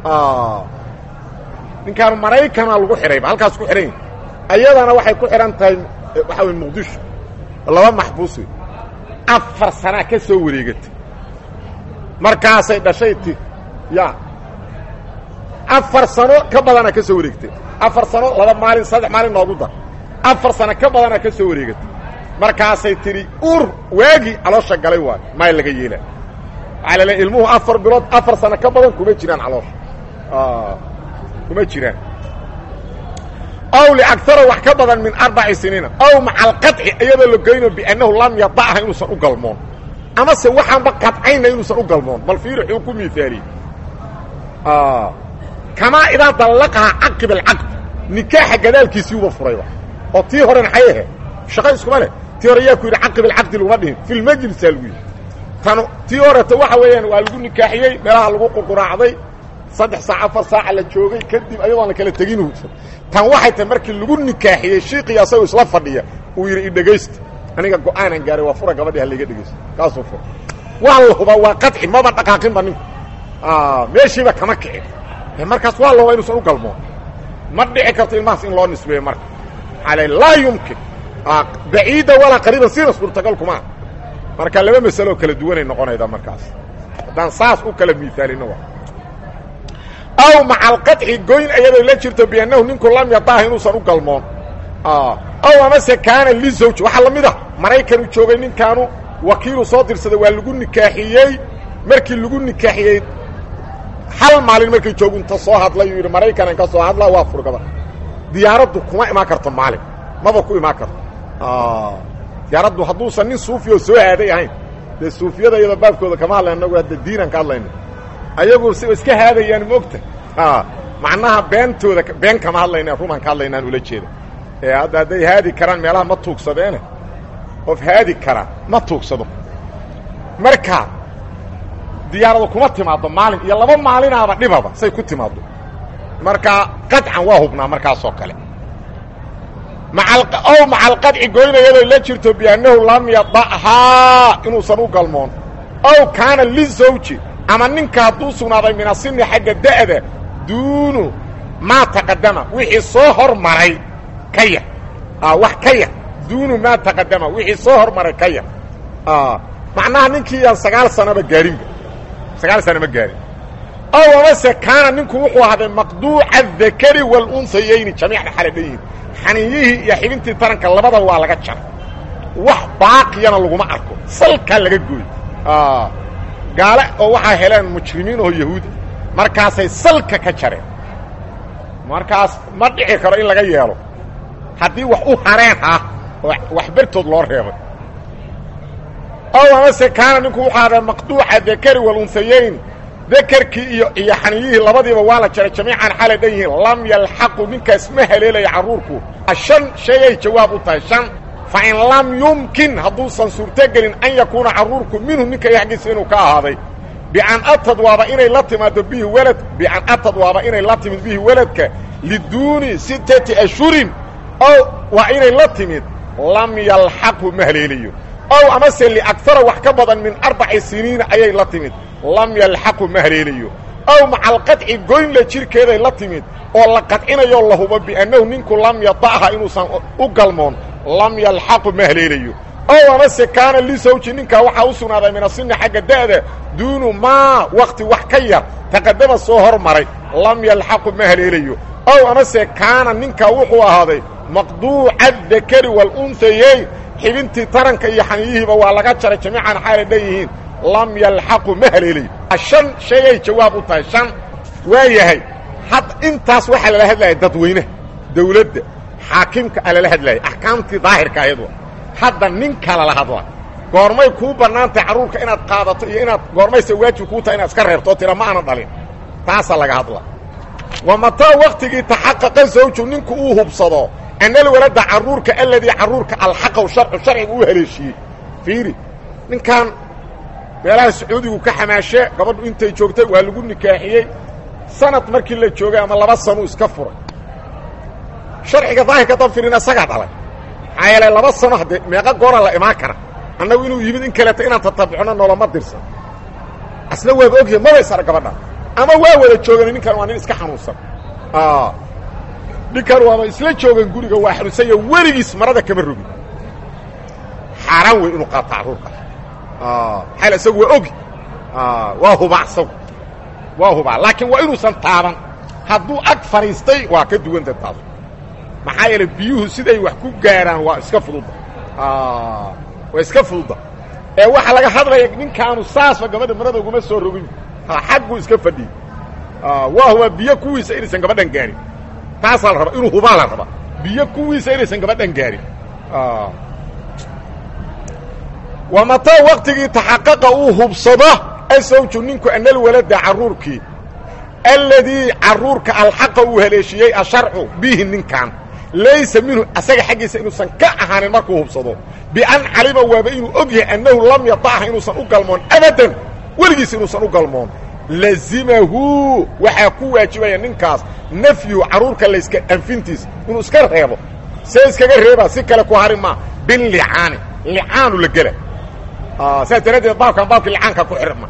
ninkaan maraykana lagu xidhayba halkaas ku xidhan yahi ayadana waxay ku xidhan tahay waxaa wey muqdisho laba maxbuus wey afar sanaa ka soo wareegatay markaasay dhashay ti ya afar sano ka badanaa ka soo wareegtay afar sano laba maalin saddex maalin noogu dar afar sano ka badanaa ka soo wareegatay markaasay tidhi ur waagii caloosha galay waayo maa laga yeelaa waxaa laleeay ilmuhu afar bilood afar sano ka badan kuma jiraan caloosha kuma jiraan ow liagara wax ka badan min arbaci siniina ow maca alqaطci iyadoo la geyno biannahu lam yadacha inuusan u galmoon amase waxaanba qadcayna inuusan u galmoon bal fiiri xuu ku miaaliyey kamaa idaa dallaqahaa caqib alcaqd nikaaxa gadaalkiisiiuba furayba oo tii hore maxay ahayd shaqo iskuma leh tii hore yaa ku yidhi caqib alcaqdi laguma dhihin fi lmajlisaa lagu yidhi tan tii horeto waxa weeyaan waa lagu nikaaxiyey meelaha lagu qurquraacday saddex saac afar saaca la joogay kadib ayadoon la kala tegin tan waxay tahay markii lagu nikaaxiyey shiiqii asagoo isla fadhiya uu yidhi idhegaysta aniga go-aanan gaaray waa fura gabadhi ha layga dhegaysto kaasuu fura waa la hubaa waa qaci maba dhaqaaqinba ninku meeshiiba kama kicin markaas waa la hubaa inuusan u galmoon ma dhici karto ilmahaas in loo nisbeeyo marka ale laa yumkin baciida walaa qariiban sina suurtagal kuma marka laba masalo kala duwanay noqonayda markaas haddaan saas u kala miaalino aw maca alqaطci goyn ayadoo la jirto biannahu ninku lam yadaah inuusan u galmoon ow amase kaana lizawj waxaa la mid ah maraykanuu joogay ninkaanu wakiilu soo dirsaday waa lagu nikaaxiyey markii lagu nikaaxiyey hal maalin markay joogu inta soo hadlay uu yidhi maraykanan ka soo hadla waa furgaba diyaaraddu kuma imaan karto maalin maba ku imaan karto diyaaraddu hadduusan nin suufioo soo aaday ahayn dee suufiyada iyadoo baabkooda kama hadlayn anagu hadda diinan ka hadlayna ayagu si iska haadayaan moogta macnaha beentooda been kama hadlayna rumaan ka hadlaynaan ula jeeda ee hadda hadday haadi karaan meelaha ma tuugsadeene qof haadi kara ma tuugsado marka diyaaradu kuma timaaddo maalin iyo laba maalinaaba dhibaba say ku timaaddo marka qadcan waa hubnaa markaasoo kale ow maca alqadci goynayadoo la jirto biannahu lam yadahaa inuusan u galmoon ow kaana lizawji ama ninka hadduu sugnaaday min asini xagga da'da duunu maa taqadama wixii soo hormaray ka yar wax ka yar duunu maa taqadama wixii soo hormaray ka yar macnaha ninkii aan sagaal sanaba gaarinba sagaal sana ma gaarin ow amase kaana ninku wuxuu ahaaday maqduuca adakari walunsayayni jamiicna xala dhan yihin xaninyihii iyo xibintii taranka labadaba waa laga jaray wax baaqiyana laguma arko salkaa laga gooy gaale oo waxaa heleen mujrimiin oo yahuudi markaasay salka ka jareen markaas ma dhici karo in laga yeelo haddii wax u hareen ah oo wax bertood loo reebay ow amase kaana ninku wuxuu ahaaday maqduuca dakari walunsayayni dakerkii iyo iyo xaniyihii labadiiba waa la jaray jamiican xalay dhan yihiin lam yalxaqu ninkaas ma haleelaya carruurku shan shayay jawaab u tahay shan fa in lam yumkin hadduusan suurtogelin an yakuuna carruurku minhu ninka xaggiisa inuu ka ahaaday bian atad waaba inay la timaado bihi walad bian atad waaba inay la timid bihi weladka liduuni sittati ashhurin ow waa inay la timid lam yalxaqhu ma haleelayo ow amase liagara wax ka badan min arbaci siniina ayay la timid lam yalxaqu ma haleelayo ow maca alqadci goynla jirkeeday la timid oo la qadcinayo la hubo biannahu ninku lam yadacha inuusan u galmoon lam yalxaqu ma haleelayo ow amase kaana lisawji ninkaa waxaa u sugnaaday min asini xagga da'da duunu maa wakti wax ka yar taqadama soo hormaray lam yalxaqu ma haleelayo ow amase kaana ninkaa wuxuu ahaaday maqduuca dakari waluntayey xibintii taranka iyo xaniyihiiba waa laga jaray jamiican xaalay dhanyihiin lam yalxaqu ma haleelayo shan shayay jawaab u tahay shan waa yahay had intaas waxaa lala hadlaya dadweynaha dawladda xaakimka a lala hadlaya axkaamtii daahirka ahayd wa hadda ninka lala hadla goormay kuu bannaantahay carruurka inaad qaadato iyo inaad goormayse waajib kuu tahay inaad iska reerto oo tira ma aanan dhalin taasaa laga hadla wa mataa waktigii taxaqaqa zawju ninku uu hubsado anal walada carruurka aladii carruurka alxaqaw sharcu sharciga uu haleeshiiyey fiiri ninkan meelaha sacuudigu ka xamaashe gabadhu intay joogtay waa lagu nikaaxiyey sanad markii la joogay ama laba sanuu iska furay sharciga daahirka dan firina isagaa dhalay maxaa yeele laba sano haddee meeqa goora la imaan kara annagu inuu yimid in kaleeto inaan tatabucno noloma dirsan asna waaba ogyahay mabaysara gabadha ama waa wada joogan ninkan waa nin iska xanuunsan ninkan waaba isla joogan guriga waa xanuunsanya weligiis marada kama rogin xaaraan wey inuu qaato carruurka xaal isagu waa ogi waa hubaa isagu waa hubaa laakiin waa inuusan taaban hadduu ag fadhiistay waa ka duwanta taas maxaa yeele biyuhu siday wax ku gaaraan waa iska fududda waa iska fududda ee waxaa laga hadlaya ninkaanu saasba gabadha marada uguma soo rogin xagguu iska fadhiyey waa hubaa biyo kuwiisa inaysan gabadhan gaarin taasaa la rabaa inuu hubaa la rabaa biyo kuwiisa inaysan gabadhan gaarin wa mataa waktigii taxaqaqa uu hubsado asawju ninku anal walada carruurkii alladii carruurka alxaqa uu haleeshiyey asharcu bihi ninkan laysa minhu asaga xaggiisa inuusan ka ahaanin markuu hubsado bian calima waaba inuu og yahay annahu lam yatacha inuusan u galmoon abadan weligiis inuusan u galmoon lazimahu waxaa ku waajibaya ninkaas nafyu carruurka layska anfintiisa inuu iska reebo see iskaga reebaa si kale ku hari maa bilicaani licaanu la gela saas daraaddeed baabkan baabkii licaanka ku xirma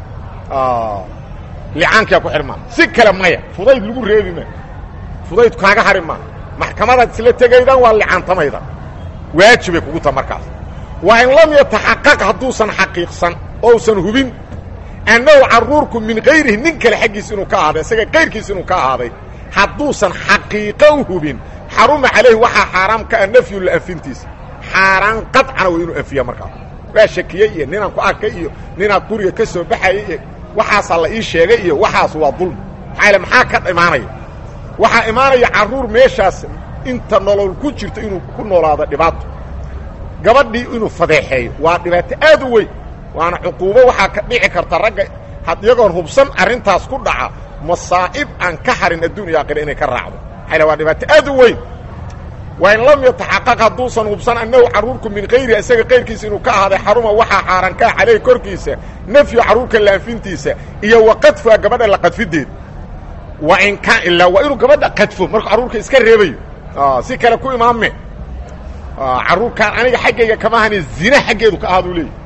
licaankaa ku xirmaa si kale maya fudayd lagu reebi ma fudayd kaaga hari maa maxkamadaad isla tegaydan waa licaantamayda waajibay kugu ta markaas waa in lam yataxaqaq hadduusan xaqiiqsan ousan hubin annahu carruurku min kayrihi nin kale xaggiis inuu ka ahaaday isaga kayrkiis inuu ka ahaaday hadduusan xaqiiqo u hubin xaruma calayhi waxaa xaaraam ka ah nafyu laanfintiisa xaaraan qadcana waa inuu anfiya markaas waa shakiyey iyo ninaan ku arkay iyo ninaan guriga ka soo baxayay iyo waxaasaa la ii sheegay iyo waxaas waa dulmi maxaa yaele maxaa ka imaanaya waxaa imaanaya carruur meeshaas inta nolol ku jirto inuu ku noolaado dhibaato gabadhii inuu fadeexeeyo waa dhibaato aad u weyn waana cuquubo waxaa ka dhici karta ragga had iyagoon hubsan arrintaas ku dhaca masaa'ib aan ka harin adduun iyo aakhira inay ka raacdo maxaa waa dhibaato aad u weyn waa in lam yataxaqaq hadduusan hubsan annahu carruurku min kayrihi isaga kayrkiisa inuu ka ahaaday xaruma waxaa xaaran kaa caleyhi korkiisa nafyu carruurka laanfintiisa iyo wa qadfuha gabadha la qadfideed wa in kaan ilaa waa inuu gabadha qadfo markuu carruurka iska reebayo si kale ku imaame carruurkaan aniga xaggayga kama ahani zina xaggeedu ka ahaaduu leeyay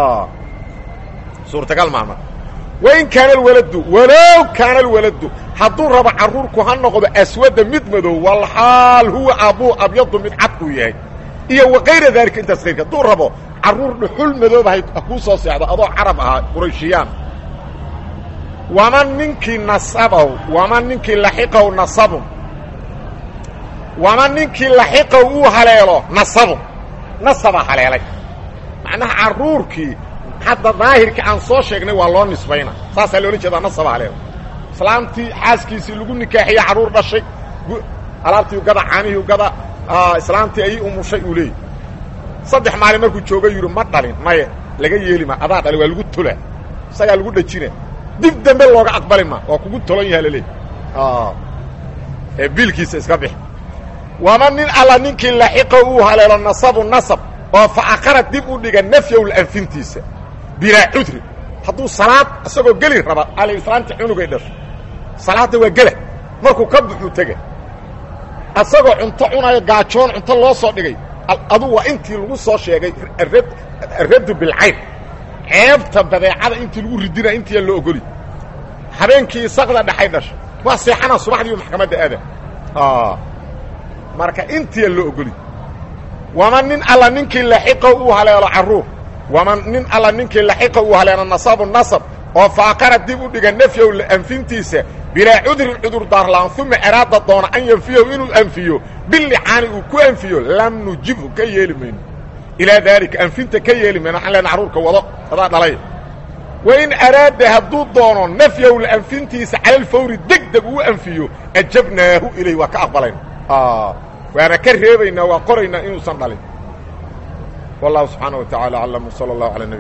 suurtagal maama wain kaana alwaladu walow kaana alwaladu hadduu rabo carruurku ha noqdo aswada mid madow walxaal huwa aabuu abyadu mid cadkuu yahay iyo wakayra daalika intaas kayrka hadduu rabo carruur dhuxul madooba ha kuu soo seexdo adoo carab ahaa qurayshiyaan waman ninkii nasabahu waman ninkii laxiqahu nasabun waman ninkii laxiqahu uu haleelo nasabun nasabaa haleelay macnaha carruurkii hadda daahirka aan soo sheegnay waa loo nisbayna saasaa loola jeedaa nasaba haleelo islaamtii xaaskiisii lagu nikaaxiye carruur dhashay alaabtii gada caanihii gada islaamtii ayay umushay uu leeyay saddex maalin markuu jooga yidhi ma dhalin maye laga yeeli ma adaa dhalin waa lagu tola isagaa lagu dhajina dib dambe looga aqbali ma waa kugu tolon yaha laleey ee biilkiisa iska bix wama nin alla ninkii laxiqa uu haleelo nasabu nasab oo fa akara dib u dhiga nafyow anfintiisa bilaa cudri hadduu salaad isagoo geli raba alislaamta cunugay dhasho salaadda waa gela markuu ka buxuu tega isagoo cunto cunayo gaajoon cunto loo soo dhigay adu waa intii lagu soo sheegay arraddu bilcayn ceebta badeecada intii lagu ridinaya intiiya loo ogoli habeenkii sakda dhexay dhasha waa seexana subaxdiiba maxkamadda aada marka intiya loo ogoli waman nin alla ninkii laxiqa uu haleelo carruur waman nin alla ninkii laxiqa uu haleelo nasabu nasab oo faaqara dib u dhiga nafyow anfintiisa bilaa cudrin cudur daarlaan uma eraada doona an yanfiyahu inuu anfiyo bilicaani uu ku anfiyo lam nujibhu ka yeeli mayno ilaa daalika anfinta ka yeeli mayno waxaan lena carruurka wado adaa dhalay wain araada hadduu doono nafyahu anfintiisa cala alfawri deg deg uu anfiyo ajabnaahu ilayh waa ka aqbalayna waana ka reebaynaa waa qoraynaa inuusan dhalin wallahu subxaana wa tacala aclam wsala allahu ala nab